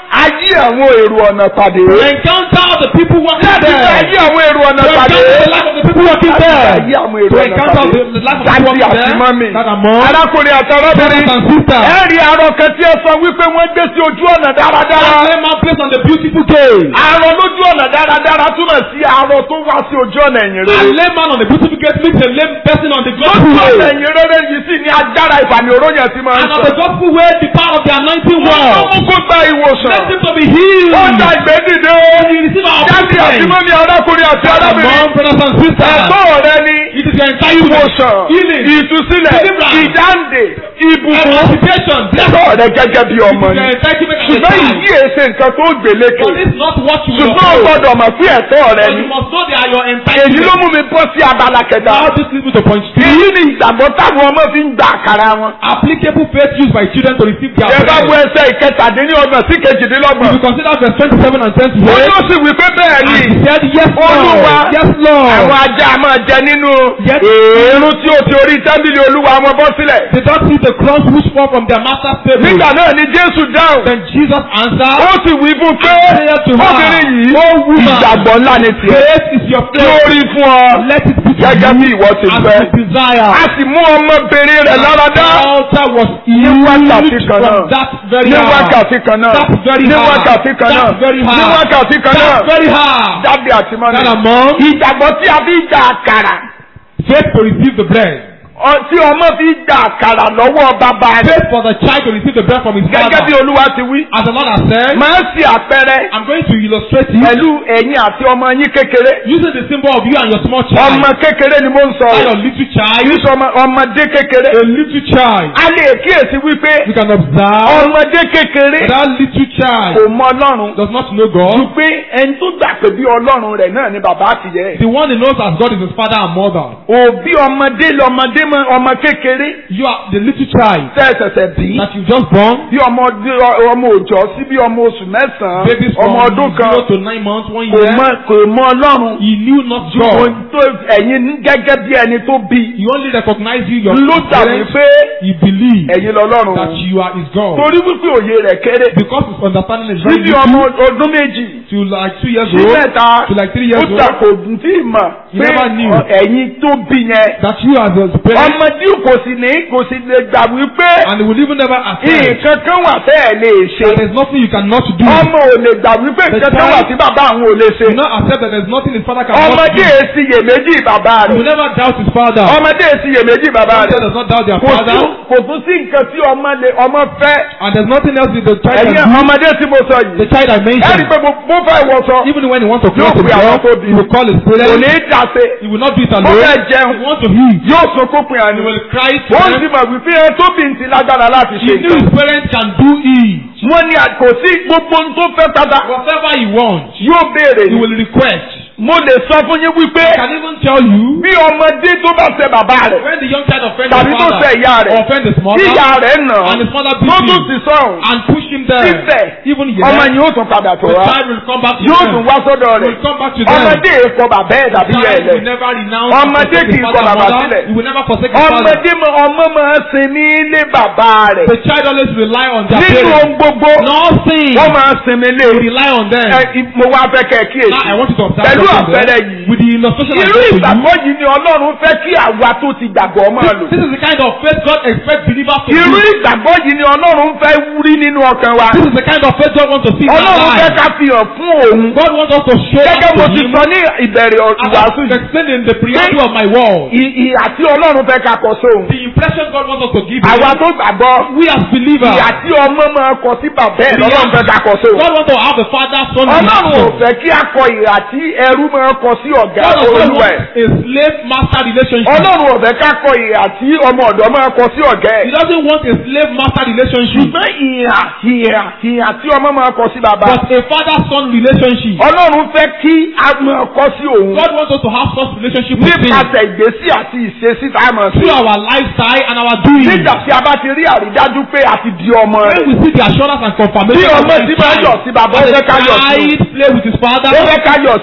ayé àwọn èrò ọ̀nà pàdé. To encounter the people working láti bá there. ayé àwọn èrò ọ̀nà To pàdé. encounter the life of the people working láti bá there. ayé àwọn èrò To ọ̀nà encounter pàdé. the life of the láti people working àti there. mọ́mì. That are mom. arákùnrin àti arábìnrin. Brothers and sisters. ẹ rí arọ kan tí ẹ sọ wípé wọ́n gbé sí ojú ọ̀nà dáradára. That lame man placed on the beautiful gate. arọ lójú ọ̀nà dáradára túmọ̀ sí arọ tó wá sí ojú ọ̀nà ẹ̀yìn A rere. lame man on the beautiful gate meets a lame person on the gospel lójú ọ̀nà way. ẹ̀yìn rere yìí sì ni agbára ìfàmì òróyìn ti máa ń And on sọ. the gospel way, the power of the anointing wọ́n work. mú kó gba ìwòsàn. Let him to be healed. ó gba ìgbédìde. You receive our jáde àti blessing. mọ́mí arákùnrin àti arábìnrin. Among brothers and sisters. ẹ̀gbọ́n rẹ ni It is your entitlement. ìwòsàn Healing. ìtúsílẹ̀ Deliverance. ìdáǹdè ìbùkún. Emancipation. Blessing. ẹ̀gbọ́n rẹ gẹ́gẹ́ bí It is ọmọ your ni. entitlement as a ṣùgbọ́n child. ìyí èsè nǹkan tó gbèlékè. But this is not what you will ṣùgbọ́n o obtain. gbọ́dọ̀ mọ̀ sí ẹ̀tọ́ rẹ But ni. you must know they are your èyí ló entitlement. mú mi bọ́ sí abala kẹta. Now this leads me to point three. èyí ni ìgbàgbọ́ táwọn ọmọ fi ń gba àkàrà wọn. Applicable faith used by children to receive their ẹ bá bread. wo ẹsẹ̀ ìkẹtàdínlọ́gbọ̀n sí If kejìdínlọ́gbọ̀n. you consider verse twenty-seven and ó twenty-eight. yóò sì wí pé bẹ́ẹ̀ ni. And he said, Yes, Olúwa. Lord. Yes, Lord. àwọn ajá máa jẹ nínú Yes. èérún tí ó ti orí tábìlì olúwa wọn bọ́ sílẹ̀. They don't see the crumbs which fall from their master's table. nígbà náà ni jésù dáhùn. Then Jesus answered, ó sì wí fún pé I say to her, obìnrin yìí O woman, ìgbàgbọ́ ńlá ni tiẹ̀ Great is your tí ó faith. rí fún ọ Let it be to gẹ́gẹ́ bí you ìwọ ti as fẹ́. you desire. a sì mú ọmọbìnrin rẹ̀ lára dá The altar was ní wákàtí healed kan náà from that very ní hour. wákàtí kan náà That's very ní hard. wákàtí kan náà That's very hard. ní wákàtí kan náà That's very hard. jáde àti mọ́ni. That among ìgbàgbọ́ tí a fi ń gba àkàrà faith to receive the bread. ọ- tí ọmọ fi ń gba àkàrà lọ́wọ́ bàbá rẹ̀ Faith for the child to receive the bread from his gẹ́gẹ́ bí father. olúwa ti wí. As the Lord has said, máa ń ṣe àpẹẹrẹ I'm going to illustrate it pẹ̀lú ẹ̀yin àti ọmọ yín kékeré. using the symbol of you and your small child. ọmọ kékeré ni mo ń sọ Not rẹ̀. your little child. kì í sọ ọmọ- ọmọdé kékeré. A little child. a lè kíyèsí wípé You can observe ọmọdé kékeré that that little child kò mọ ọlọ́run does not know ju God. pé ẹni tó gbà pé bí ọlọ́run rẹ̀ náà ni bàbá àtìyẹ́ ẹ̀. The one he knows as God is his father and mother. òbí ọmọdé lọmọdé mọ ọmọ kékeré You are the little child tẹ́ ẹ ṣẹ̀ṣẹ̀ bí. that you just born. bí ọmọ ọdún- ọmọ òòjọ́ sí bí ọmọ oṣù mẹ́sàn-án Babies from ọmọ ọdún kan zero to nine months, one kò year. mọ kò mọ ọlọ́run He knew not ju God. ohun tó ẹ̀yin ní gẹ́gẹ́ bí ẹni tó bí He only recognized you, your ló dàbí parents. pé He believed ẹ̀yin lọ́lọ́run that you are his God. torí wípé òye rẹ̀ kéré Because his understanding is very síbi ọmọ little ọdún méjì to like two years sí old, mẹ́ta to like three ó years old, ta kò dùn tí ì mọ̀ He pé never knew. ọ- ẹ̀yin tó bí yẹn that you as a parent, ọmọdé kò sì ní kò sì lè gbà wípé and he will even never accept nǹkan kan wà tẹ́ ẹ̀ lè ṣe that there's nothing you cannot do. ọmọ ò lè gbà wípé The nǹkan kan wà child- tí bàbá àwọn ò lè ṣe Do not accept that there's nothing his father cannot ọmọdé do. èsì iyèméjì bàbá He will rẹ̀ never doubt his father. ọmọdé èsì iyèméjì bàbá Father rẹ̀ does not doubt their kò father, tún kò tún sí nǹkan tí ọmọ lè ọmọ fẹ́ and there's nothing else that the child ẹ̀yin can do. ọmọdé tí mo sọ The yìí child I ẹ̀rí mentioned, pé mo mo fẹ́ wọ sọ even when he wants to Yóò close pe àwọn himself, tó bí. he will call his kò ní parents. í dàsé He will not do it mo alone. fẹ́ He jẹun wants to eat. yóò sunkún pin He àná will cry to ó sì them. mọ̀ wípé ẹ tó bí n ti lágbára láti He ṣe knew his nǹkan parents can do it. wọ́n ní à- kò sí gbogbo ohun tó fẹ́ pátá Whatever he wants, yóò béèrè he ni will request. mo lè sọ fún yín wípé I can even tell you bí ọmọdé tó bá ṣe bàbá rẹ̀ when the young child offends tàbí his tó father ṣe ìyá rẹ̀ or offends his tí mother ìyá rẹ̀ nà and his mother tó beats tún him ti sọ̀rùn and push him there, síbẹ̀ even ọmọ yet, yìí ó tún padà tó the wá child will come back to yóò them. tún wá sọ́dọ̀ He rẹ̀ will come back to them. ọmọdé èkó bàbá ẹ̀ The tàbí child ẹ̀ will lẹ̀ never renounce Ọmọdé and forsake kì í his kọ father and bàbá mother. sílẹ̀. He will never forsake his father. ọmọdé mọ ọmọ máa ń sinmi lé bàbá rẹ̀ The child always rely on their nínú ohun parents. gbogbo Nothing. wọ́n máa ń sinmi lé They rely on them. ẹ, i- mo wá fẹ́ kẹ́ ẹ kíyèsí Now I want you to observe pẹ̀lú something àpẹẹrẹ there. yìí With the illustration I irú gave to you. ìgbàgbọ́ yìí ni ọlọ́run fẹ́ kí àwa tó ti gbàgbọ́ máa lò This is the kind of faith God expects believers to irú do. ìgbàgbọ́ yìí ni ọlọ́run fẹ́ rí nínú ọkàn wa This is the kind of faith God wants to see in our ọlọ́run fẹ́ lives. ká fi hàn fún òun God wants us to show gẹ́gẹ́ up mo to ti Him. sọ ní ìbẹ̀rẹ̀ As ìwàásù I yìí explained in the preamble of my word, ì- ìhà tí ọlọ́run fẹ́ ká kọ sóhun the impression God wants us to give àwa Him, tó gbàgbọ́ we as believers, ìhà tí ọmọ máa kọ sí bàbá ẹ̀ lọ́lọ́run fẹ́ ká kọ sóhun God wants to have a father son ọlọ́run ò relation. fẹ́ kí a kọ ìhà tí ẹrú máa kọ sí ọ̀gá God does not olúwa ẹ̀ want a slave master relationship. ọlọ́run ò fẹ́ ká kọ ìhà tí ọmọ ọ̀dọ́ máa kọ sí ọ̀gá ẹ̀ He doesn't want a slave master relationship, ṣùgbọ́n ìhà ìhà ìhà tí ọmọ máa kọ sí bàbá but a father son relationship. ọlọ́run fẹ́ kí a máa kọ sí òun God wants us to have such relationship with Him nípasẹ̀ ìgbésí àti ìṣesí tá a mọ̀ sí. through our lifestyle and our doing. nígbà tí a bá ti rí àrídájú pé a ti di ọmọ When rẹ̀ we see the assurance and bí confirmation of ọmọ the tí máa child, yọ̀ sí bàbá ó and fẹ́ the ká yọ̀ sí child play with his father, ó fẹ́ ká yọ̀ sí he wants us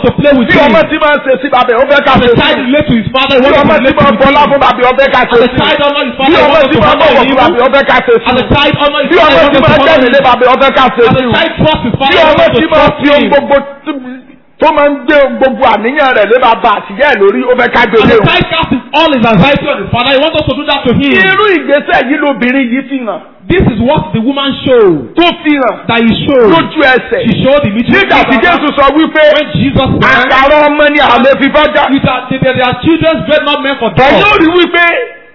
wants to play with bí him. ọmọ tí máa ń ṣe sí bàbá ó fẹ́ ká As ṣe a sí child relate to his father, he bí wants ọmọ to tí relate máa ń with bọlá him. fún bàbá ó fẹ́ ká ṣe As a sí child honor his bí father, he ọmọ wants tí to máa ń honor bọ̀wọ̀ him. fún bàbá ó fẹ́ ká ṣe sí As a child honor his bí ọmọ father, he tí wants máa to ń honor jẹ́rìí lé him. bàbá ó fẹ́ ká ṣe As sí a child trust his bí father, he ọmọ wants tí to máa trust fi ohun him. gbogbo tí- tó máa ń gbé gbogbo àníyàn rẹ̀ lé bàbá àtìyá ẹ̀ lórí ó fẹ́ ká gbé As lé a o. child casts all his anxiety on his father, he wants us to do that to him. irú ìgbésẹ̀ yìí lobìnrin yìí fi hàn This is what the woman showed. tó fi hàn That he showed. lójú ẹsẹ̀ She showed immediately. nígbà tí Jésù sọ wípé When Jesus said, àkàrà ọmọ ni àlè fi fọ́jà "These are- they they are children's bread not meant for ẹ̀yin ò dogs. rí wípé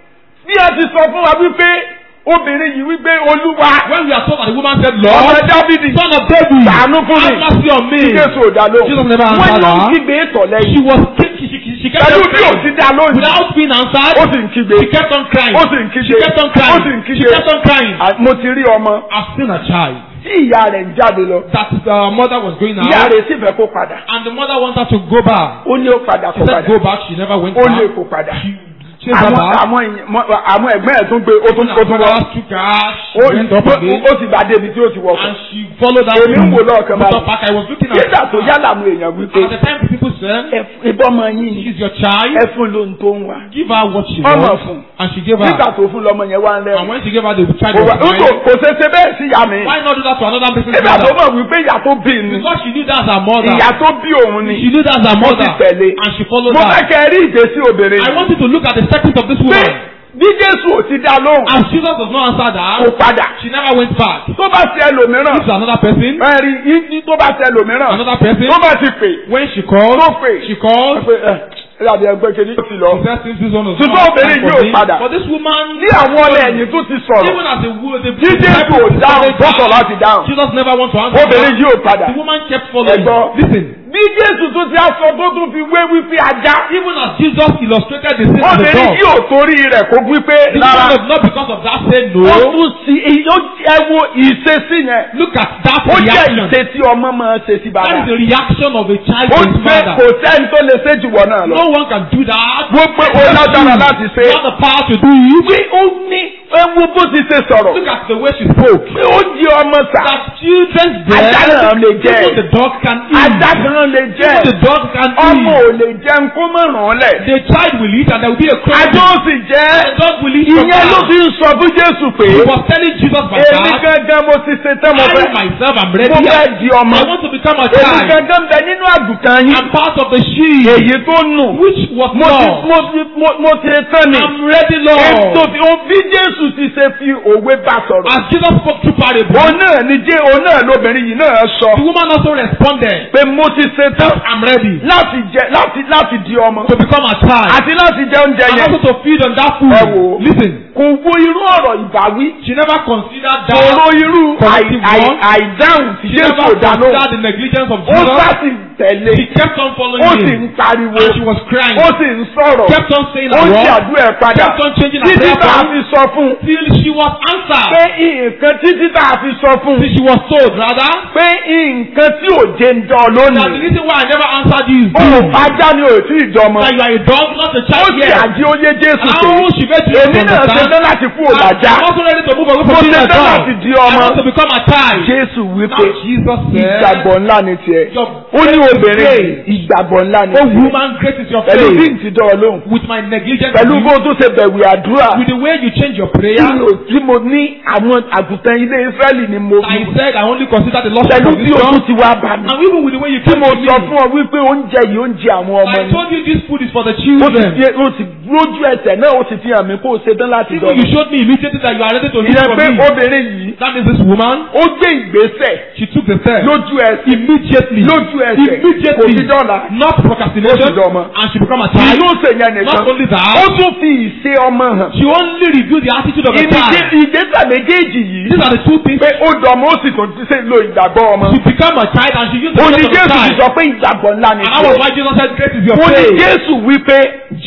bí a ti sọ fún wa wípé obìnrin yìí wípé olúwa When we are told that the woman said, ọmọ Lord, Dáfídì son of David, ṣàánú fún have mi mercy on me. tí Jésù ò dá lóhùn Jesus never wọ́n answered ló ń her. kígbe ètò She lẹ́yìn was she, she, she, she kept pẹ̀lú on bí ò crying. ti dá lóhùn Without being answered, ó sì ń kígbe she kept on crying. ó sì ń She kígbe kept on ó crying. sì ń She kígbe kept on crying. À, mo ti rí ọmọ I've seen a child tí ìyá rẹ̀ ń jáde lọ that the mother was going ìyá out rẹ̀ sì fẹ́ kó padà and the mother wanted her to go back. ó ní ó padà She kó said padà go back. She never went ó lè back. kó padà She chased her àwọn back. àwọn èèyàn- mọ- àwọn ẹ̀gbọ́n ẹ̀ tún gbé ó tún ó tún wọ Brothers took her. She ó went up again. ó sì bá débi tí ó ti wọ̀ And she followed her. Èmi ń wò lọ́ọ̀kan Motor báyìí. park. I was looking at nígbà tó her. yá làwọn èèyàn wípé At the time the people said, ẹ- ìbọn ọmọ yín ni she's your child. ẹ fún lóhun tó ń wá Give her what she Ọmọ wants. fún. And she gave her. nígbà tó fún lọmọ yẹn wá ń And rẹ́rìn when she gave her the child kò was wá- crying. kò- kò ṣe ṣe bẹ́ẹ̀ sí ìyá mi Why not do that to another person's nígbà tó mother? mọ̀ wípé ìyá tó bí ni Because she knew that's her mother. ìyá tó bí òun ni She knew that's her mo mother. ti tẹ̀lé And she followed mo fẹ́ her. kẹ́ ẹ rí ìgbésí obìnrin I want you to look at the settings of this pé woman. bí Jésù ò ti dá lóhùn As Jesus does not answer kò that, padà she never went back. tó bá ti ẹlòmíràn This is another person. ẹ rí i tó bá ti ẹlòmíràn Another person. tó bá ti pè When she called, tó pè she called. pé ẹ ẹ dàbí ẹgbẹ́ kejì ó ti lọ. She said, since this one was Ṣùgbọ́n not obìnrin time yóò for me. padà. But this woman, ní àwọn ọlẹ́ ẹ̀yìn tó ti sọ̀rọ̀ even as a woman, the tí Jésù ò dáhùn tó sọ̀ láti dáhùn Jesus never wants to answer. obìnrin her. yóò padà. The woman kept following. Ẹ̀gbọ́n. Listen, bí Jésù tó ti aṣọ tó tún fi wé wípé ajá even as Jesus illustrated the sin of the obìnrin dog, yóò torí rẹ̀ kó wípé the rárá woman was not because of that say ó no. tún sí ó ẹ wo ìṣesí yẹn Look at that ó jẹ́ reaction. ìṣesí ọmọ máa ṣe sí That bàbá is the reaction of a child ó to his ṣe father. kò sẹ́ni tó lè ṣe jù wọ́n náà lọ No one can do that. gbogbo ó lágbára láti ṣe You have the power to do it. pé ó ní ẹ wo bó ti ṣe sọ̀rọ̀ Look at the way she spoke. pé ó di ọmọ sà That children's Ajá bread, náà lè jẹ. even the dog can eat. ajá kan lè jẹ́ Even the dog can ọmọ eat. ò lè jẹun kó mọ̀ ràn án lẹ̀ The child will eat and there will be a cry. ajá ó sì jẹ́ The dog will eat from ìyẹn ló that. fi ń sọ fún Jésù pé He was telling Jesus by èmi that. gangan mo ti ṣe tán mo I fẹ́ myself am ready. mo fẹ́ di ọmọ I want to become a èmi child. gangan bẹ nínú àgùntàn yín I'm part of the sheep. èyí tó nù Which was mo ti lost. mo ti mo mo ti tán ni I'm ready, ètò Lord. tí o bí Jésù ti ṣe fi òwe bá sọ̀rọ̀ As Jesus spoke through parable, òun náà ni jẹ́ òun náà lóbìnrin yìí náà sọ the woman also responded, pé mo ti ṣe tán I'm ready láti jẹ láti láti di ọmọ to become a child. àti láti jẹ oúnjẹ And yẹn also to feed on that ẹ wò ó. food. Listen, kò wo irú ọ̀rọ̀ ìbáwí she never considered kò ro that. irú corrective àì- àì- one. àìdáhùn tí She Jésù never ò dá lóhùn considered the negligence of ó sá Jesus. sì tẹ̀lé She kept on following ó sì him. ń pariwo And she was crying. ó sì ń sọ̀rọ̀ Kept on saying ó her ń word. ṣàdúrà ẹ̀ padà Kept on changing her títí prayer tá a point. fi sọ fún un Till she was answered. pé nǹkan títí tá a fi sọ fún un Till she was told, rather, pé nǹkan tí ò jẹ́ ń dán that the lónìí reason why I never answered you is ó this. ajá ni ò tí ì jọmọ That you are a dog, not a ó child sì yet. àjí ó yé Jésù And pé how she made you èmi to náà ṣe understand. tán láti kú òlàjá I'm also ready to move away Mo from being ṣe a tán dog. láti di I ọmọ. want to become a child. Jésù Now wípé Jesus said, ìgbàgbọ́ ńlá ni tiẹ̀ Your ó ní obìnrin faith. ìgbàgbọ́ ńlá ni Oh tiẹ̀ woman, great is your pẹ̀lú bí faith. n ti dán ọ lóhùn With my negligence, pẹ̀lú of bó you, o tún ṣe bẹ̀wì àdúrà with the way you change your tí prayer, mo tí mo ní àwọn àgùntàn ilé Ísírẹ́lì ni mo I said I only consider the lost pẹ̀lú of bí this o tún song. ti wá bá mi And even with the way you tí came mo to me, sọ fún ọ wípé oúnjẹ yìí oúnjẹ àwọn ọmọ I ni told you this food is for the ó ti children. fi ó ti lójú ẹsẹ̀ náà ó ti fi hàn mí kó o ṣe tán láti Even dán you showed me immediately that you are ready to hear ìyẹn from pé me. obìnrin yìí That means this woman, ó gbé ìgbésẹ̀ she took the step. lójú ẹsẹ̀ Immediately. lójú ẹsẹ̀ kò Immediately. fi dọ́là Not Ó procrastination. ti dọ́mọ. And she become a kì í child. ló ṣe yẹn nìkan Not only ó that, tún fi ìṣe ọmọ hàn she only revealed the attitude of a ìdíje child. ìgbésẹ̀ méjèèjì yìí These are the two things. pé ó dọ̀mọ́ ó sì tún ṣe lo ìgbàgbọ́ ọmọ She become a child and she used the ó ní faith of a Jésù ti child. sọ pé ìgbàgbọ́ ńlá ni And that was tiẹ̀ why Jesus said, Great is your ó ní faith. Jésù wípé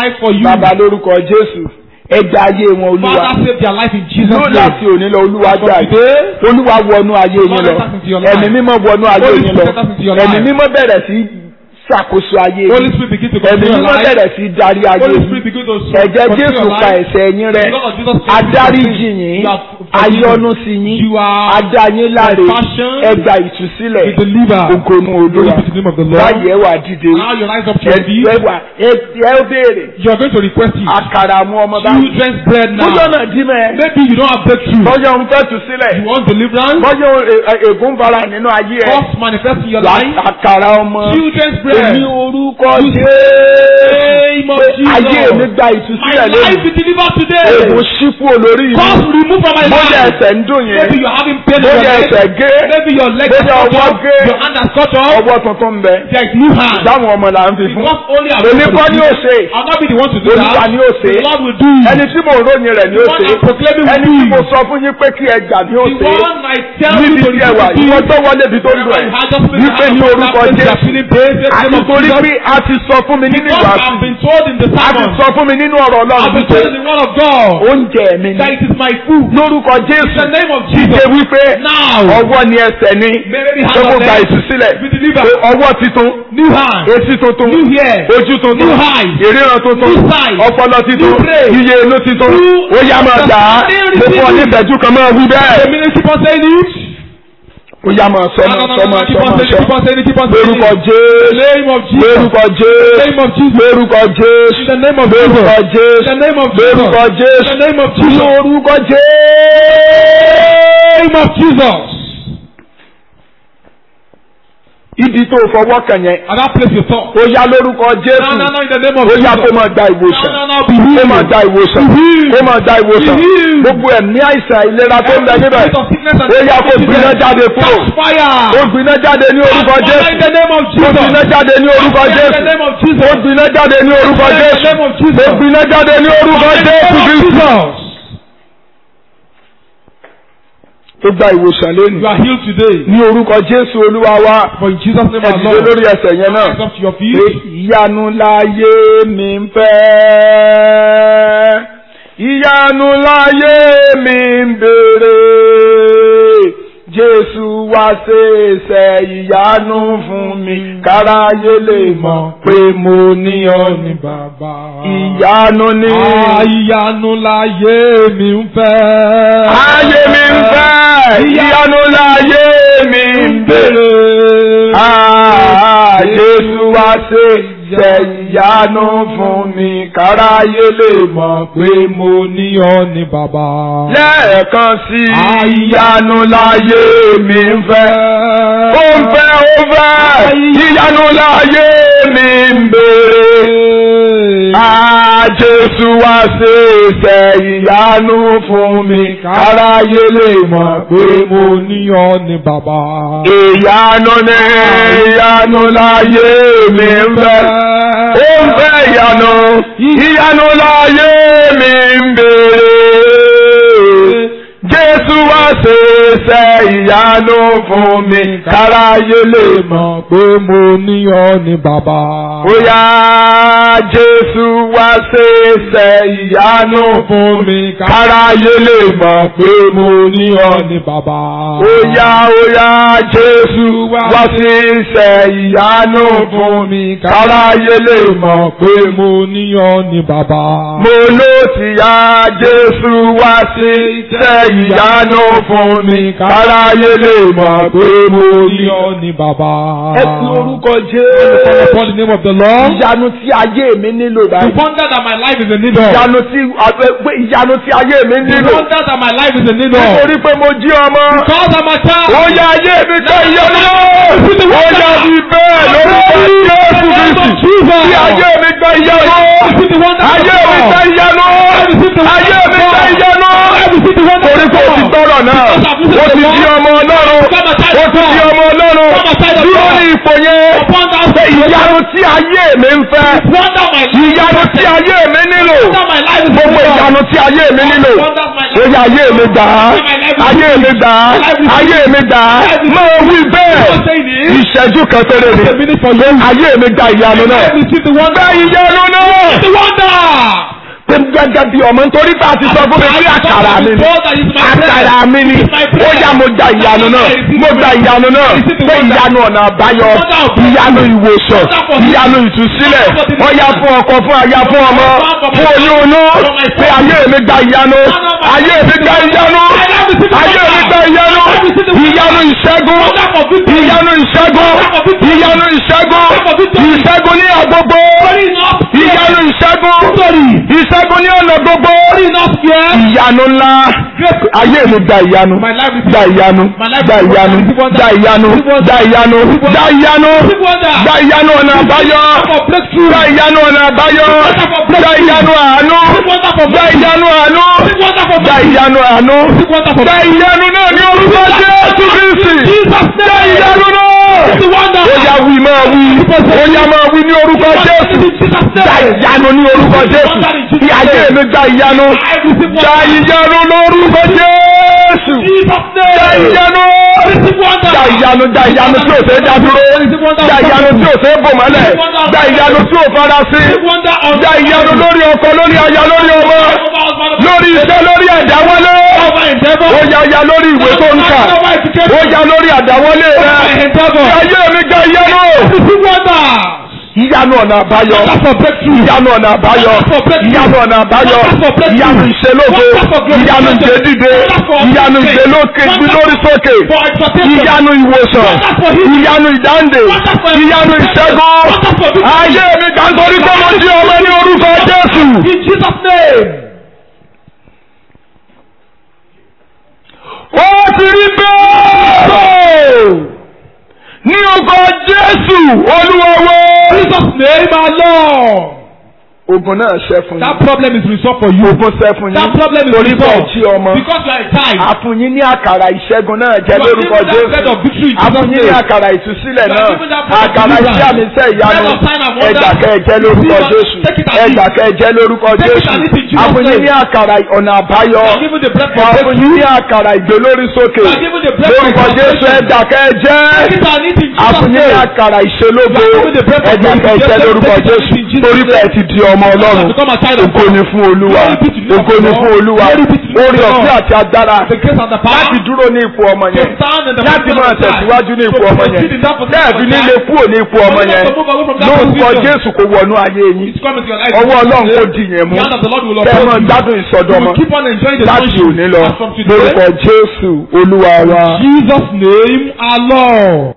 life for you. bàbá lórúkọ jésù ẹja ayé wọn olúwa Father, save their life in Jesus' yóò name. láti òní lọ olúwa From gbà yìí today, olúwa wọnú ayé yín lọ Lord, enter into your life. ẹ̀mí mímọ́ wọnú ayé Holy yín lọ Spirit, enter into your ẹ̀mí life. mímọ́ bẹ̀rẹ̀ sí ṣàkóso ayé Holy yín Spirit begin to ẹ̀mí control your mímọ́ life. bẹ̀rẹ̀ sí darí ayé Holy yín Spirit begin to ẹ̀jẹ̀ control jésù your pa life. ẹ̀ṣẹ̀ yín rẹ́ The blood of Jesus cleanses adáríjì your yín sin. You are forgiven. ayọ́nú sí yín You are adá yín láre compassion. ẹgbà ìtúsílẹ̀ You deliver. ògònú Glory olúwa be to the name of the Lord. báyìí ẹ wà dìde Now you rise up to your feet. ẹ wà ẹ ẹ béèrè You are going to request it. àkàrà mú ọmọ báyìí Children's bread now. bóyá ọ̀nà dí mẹ́ Maybe you don't have breakthrough. bóyá òun fẹ́ tù sílẹ̀ You want deliverance. bóyá e- e- ègún fara nínú ayé ẹ Cause manifest in your wà life. àkàrà ọmọ Children's bread. èmi orúkọ Name of Jésù ayé Jesus. mi gba My ìtúsílẹ̀ life lónìí be delivered today. ègún ṣípò lórí mi Cause remove from my bóyá life. ẹsẹ̀ ń dùn yẹn Maybe you're having pain in your bóyá leg. ẹsẹ̀ gé Maybe your leg is Bóyá cut ọwọ́ off. gé. Your hand has cut off. ọwọ́ tuntun ń bẹ There is new hand. dáhùn ọmọ là ń fi fún Because only I èmi kọ́ ni ó ṣe I'll not be the one to do Olúwa that. ni ó ṣe The Lord will do it. ẹni tí mo ròyìn rẹ̀ ni ó The one ṣe I'm proclaiming will ẹni do tí mo it. sọ fún yín pé kí ẹ gbà ni ó The ṣe one I tell you níbi to tí ẹ wà do ìwọ it. tó wọlé ibi tó ń lọ ẹ wípé ní orúkọ Jésù àti torí pé a ti sọ fún mi nínú Because ìwàásù I've been told in the a ti sermon. sọ fún mi nínú ọ̀rọ̀ I've Ọlọ́run been wípé told in the word of God. oúnjẹ mi ni That it is my food. lórúkọ In Jésù the name of dìde Jesus. wípé Now. ọwọ́ ni ẹsẹ̀ ni Maybe pé hand mo of gba leg. ìtúsílẹ̀ Be delivered. pé ọwọ́ titun New hand. etí tuntun New ear. ojú tuntun New eyes. ìríran tuntun New sight. ọpọlọ titun New brain. iye inú titun New ó yá máa gbà á mo fún ọ ní ìtẹ́jú kan máa wí The bẹ́ẹ̀ minute keep on saying it. ó yá máa sọ No, no, máa no, sọ no, máa no. Keep sọ on máa saying it. Keep sọ on saying it. Keep on saying lórúkọ it. The Jésù name of Jesus. lórúkọ In the Jésù name of Jesus. lórúkọ Jésù In the name of lórúkọ Jesus. Jésù In the name of Jesus. lórúkọ In Jésù the name of Jesus. lórúkọ Jésù. name of Jesus. ibi tó fọwọ́ kàn yẹn At that place you thought. ó yá lórúkọ No, Jésù no, no, in the name of ó yá Jesus. kó máa gba No, ìwòsàn no, no, be kó healed. máa gba ìwòsàn Be healed. kó máa gba ìwòsàn Be healed. gbogbo ẹ̀mí àìsàn ìlera tó ń bẹ Every níbẹ̀ spirit of sickness and ó yá kó disease gbiná jáde kúrò Catch fire. ó gbiná jáde ní orúkọ Catch fire in the Jésù name of ó Jesus. gbiná jáde ní orúkọ Catch fire in Jésù the name of Jesus. ó gbiná jáde ní orúkọ In the Jésù name of Jesus. ó gbiná jáde ní orúkọ In the Jésù name of Kristi Jesus. ó gba ìwòsàn You lónìí are healed today. ní orúkọ Jésù Olúwa wa For in Jesus' name ẹ our dìde Lord. lórí ẹsẹ̀ yẹn náà. Rise up to your pé feet. ìyanu láyé mi ń fẹ́ ìyanu láyé mi ń béèrè Jésù wá ṣe iṣẹ́ ìyanu fún mi káráyé lè mọ̀ pé mo ní ọ ní bàbá. ìyanu ní Ìyanu láyé mi ń fẹ́. ayé mi ń fẹ́ ìyanu láyé mi ń béèrè. Ah, Jésù wá ṣe iṣẹ́ ìyanu fún mi káráyé lè mọ̀ pé mo ní ọ ní bàbá. lẹ́ẹ̀kan sí ìyanu láyé mi ń fẹ́. Ó ń fẹ́ ó fẹ́ ìyanu láyé mi ń béèrè. Ah, Jésù wá ṣe iṣẹ́ ìyanu fún mi káráyé lè mọ̀ pé mo ní ní ọ ní bàbá. ìyanu ní ìyanu láyé mi ń fẹ́. Ó ń fẹ́ ìyanu, ìyanu láyé mi ń béèrè. Jésù wá ṣe iṣẹ́ ìyanu fún mi, káráyé lè mọ̀. pé mo ní ọ ní bàbá. Ó yá Jésù wá ṣe iṣẹ́ ìyanu fún mi, káráyé lè mọ̀ pé mo ní ọ ní ní bàbá. Ó yá ó yá Jésù wá sí iṣẹ́ ìyanu fún mi, káráyé lè mọ̀ pé mo mo ní ọ ní bàbá. mo ló ti yá Jésù wá sí iṣẹ́ ìyanu fún mi, káráyé lè mọ̀ pé mo ní ní ọ. ọ ní bàbá. Ẹ fi orúkọ Call Jésù. upon the name of the Lord. Ìyanu tí ayé mi nílò The báyìí. wonder that my life is in need of. Ìyanu tí pé ìyanu tí ayé mi The nílò. wonder that my life is in need of. Nítorí pé mo jí ọmọ. Because I'm a child. Ó yá ayé mi gbé ìyanu náà. Ó yá bí bẹ́ẹ̀ lórúkọ Jésù Kristi. Bí ayé mi gbé ìyanu. Ayé mi gbé ìyanu. Ayé mi gbé ìyanu. Torí pé o ti gbọ́rọ̀ náà. O ti di ọmọ Ọlọ́run. O ti di ọmọ Ọlọ́run. Dúró ní ipò yẹn. Upon that Pé ìyanu tí ayé mi ń fẹ́. wonder my life. Ìyanu tí ayé mi nílò. Wonder my life is in Gbogbo need of. ìyanu tí ayé mi nílò. Wonder my Ó life. yá ayé mi gbà á. Ayé mi gbà á. Ayé mi gbà á. Máa wí bẹ́ẹ̀. Don't say this. Ìṣẹ́jú kan péré ni. A minute for you. Ayé mi gba ìyanu náà. Receive the wonder. Gba ìyanu náà. The wonder. pé gẹ́gẹ́ bí ọmọ nítorí pé a ti sọ fún mi pé àkàrà mi ni àkàrà mi ni ó yá mo gba ìyanu náà mo gba ìyanu náà pé ìyanu ọ̀nà àbáyọ ìyanu ìwòsàn ìyanu ìtúsílẹ̀ ó yá fún ọkọ fún aya fún ọmọ fún oyún inú pé ayé mi gba ìyanu ayé mi gba ìyanu ayé mi gba ìyanu ìyanu ìṣẹ́gun ìyanu ìṣẹ́gun ìyanu ìṣẹ́gun ìṣẹ́gun ní àgbogbo ìyanu ìṣẹ́gun ìṣẹ́gun ní ọ̀nà gbogbo ìyanu ńlá ayé mi gba ìyanu gba ìyanu gba ìyanu gba ìyanu gba ìyanu gba ìyanu gba ìyanu ọ̀nà àbáyọ gba ìyanu ọ̀nà àbáyọ gba ìyanu àánú gba ìyanu àánú gba ìyanu àánú gba ìyanu náà ní orúkọ Jésù Kristi gba ìyanu náà ó yá wí máa wí ó yá máa wí ní orúkọ Jésù gba ìyanu ní orúkọ Jésù ní ayé mi gba ìyanu gba ìyanu lórúkọ Jésù gba ìyanu gba ìyanu gba ìyanu tí ò ṣe é dá dúró gba ìyanu tí ò ṣe é bò mọ́lẹ̀ gba ìyanu tí ò fara sí gba ìyanu lórí ọkọ lórí aya lórí ọmọ lórí iṣẹ́ lórí àdáwọlé ó yá ó yá lórí ìwé tó ń kà ó yá lórí àdáwọlé rẹ ayé mi gba ìyanu ìyanu ọ̀nà àbáyọ ìyanu ọ̀nà àbáyọ ìyanu ọ̀nà àbáyọ ìyanu ìṣelógo ìyanu ìgbédìde ìyanu ìgbélókè lórí sókè ìyanu ìwòsàn ìyanu ìdáǹdè ìyanu ìṣẹ́gun ayé mi kà ń torí pé mo di ọmọ ní orúkọ Jésù. ó ti rí bẹ́ẹ̀ ní orúkọ Jésù Olúwa wa. Jesus name our Lord. ogun náà ṣẹ́ fún That yín. problem is resolved for you. ogun ṣẹ́ fún That yín. problem is torí bẹ́ẹ̀ resolved. jí ọmọ. Because you are a child. àfún yín ní àkàrà ìṣẹ́gun náà jẹ́ You are lórúkọ given that bread Jésù. of victory in àfún Jesus' yín ní name. àkàrà ìtúsílẹ̀ You are náà. given that bread of àkàrà deliverance. iṣẹ́ àmì iṣẹ́ ìyanu. Bread of sign and wonder. ẹ̀dà kẹ́ẹ̀jẹ́ lórúkọ Receive it. Jésù. Take it and ẹ̀dà eat. kẹ́ẹ̀jẹ́ lórúkọ Take it Jésù. and eat in Jesus' àfún yín name. ní àkàrà ọ̀nà àbáyọ. You are given the bread for àfún breakthrough. yín ní àkàrà ìgbélórí sókè. You are given the bread for lórúkọ Jésù salvation. ẹ̀dà kẹ́ẹ̀jẹ́. Take it and eat in Jesus' àfún yín ní name. àkàrà ìṣelógo. You are given the bread of ẹ̀dà life. kẹ́ẹ̀jẹ́ Take it lórúkọ and eat Jésù. in Jesus' torí name. bẹ́ẹ̀ ti di ọmọ Ọlọ́run. Become a child of Ògo God. ni fún Olúwa. Glory be to the Ògo ni Lord. fún Olúwa. Glory be to the Orí Lord. ọ̀fẹ́ àti agbára The grace and the power. láti dúró ní ipò ọmọ To yẹn. stand in the Láti position máa of child. tẹ̀síwájú ní ipò To ọmọ yẹn. proceed in that position Lẹ́ẹ̀fi of nílé child. kúrò ní ipò ọmọ For you yẹn. not to move away from that Lórúkọ position. Jésù kò wọnú ayé yín. It's coming to your life. Ọwọ́ Ọlọ́run kò dì yẹn mú. The hand of the Lord will Kẹ́ ẹ máa uphold you. gbádùn You ìsọdọmọ. will keep on enjoying the Láti sonship. òní lọ. As from today. Lórúkọ Jésù Olúwa wa. Jesus name our Lord.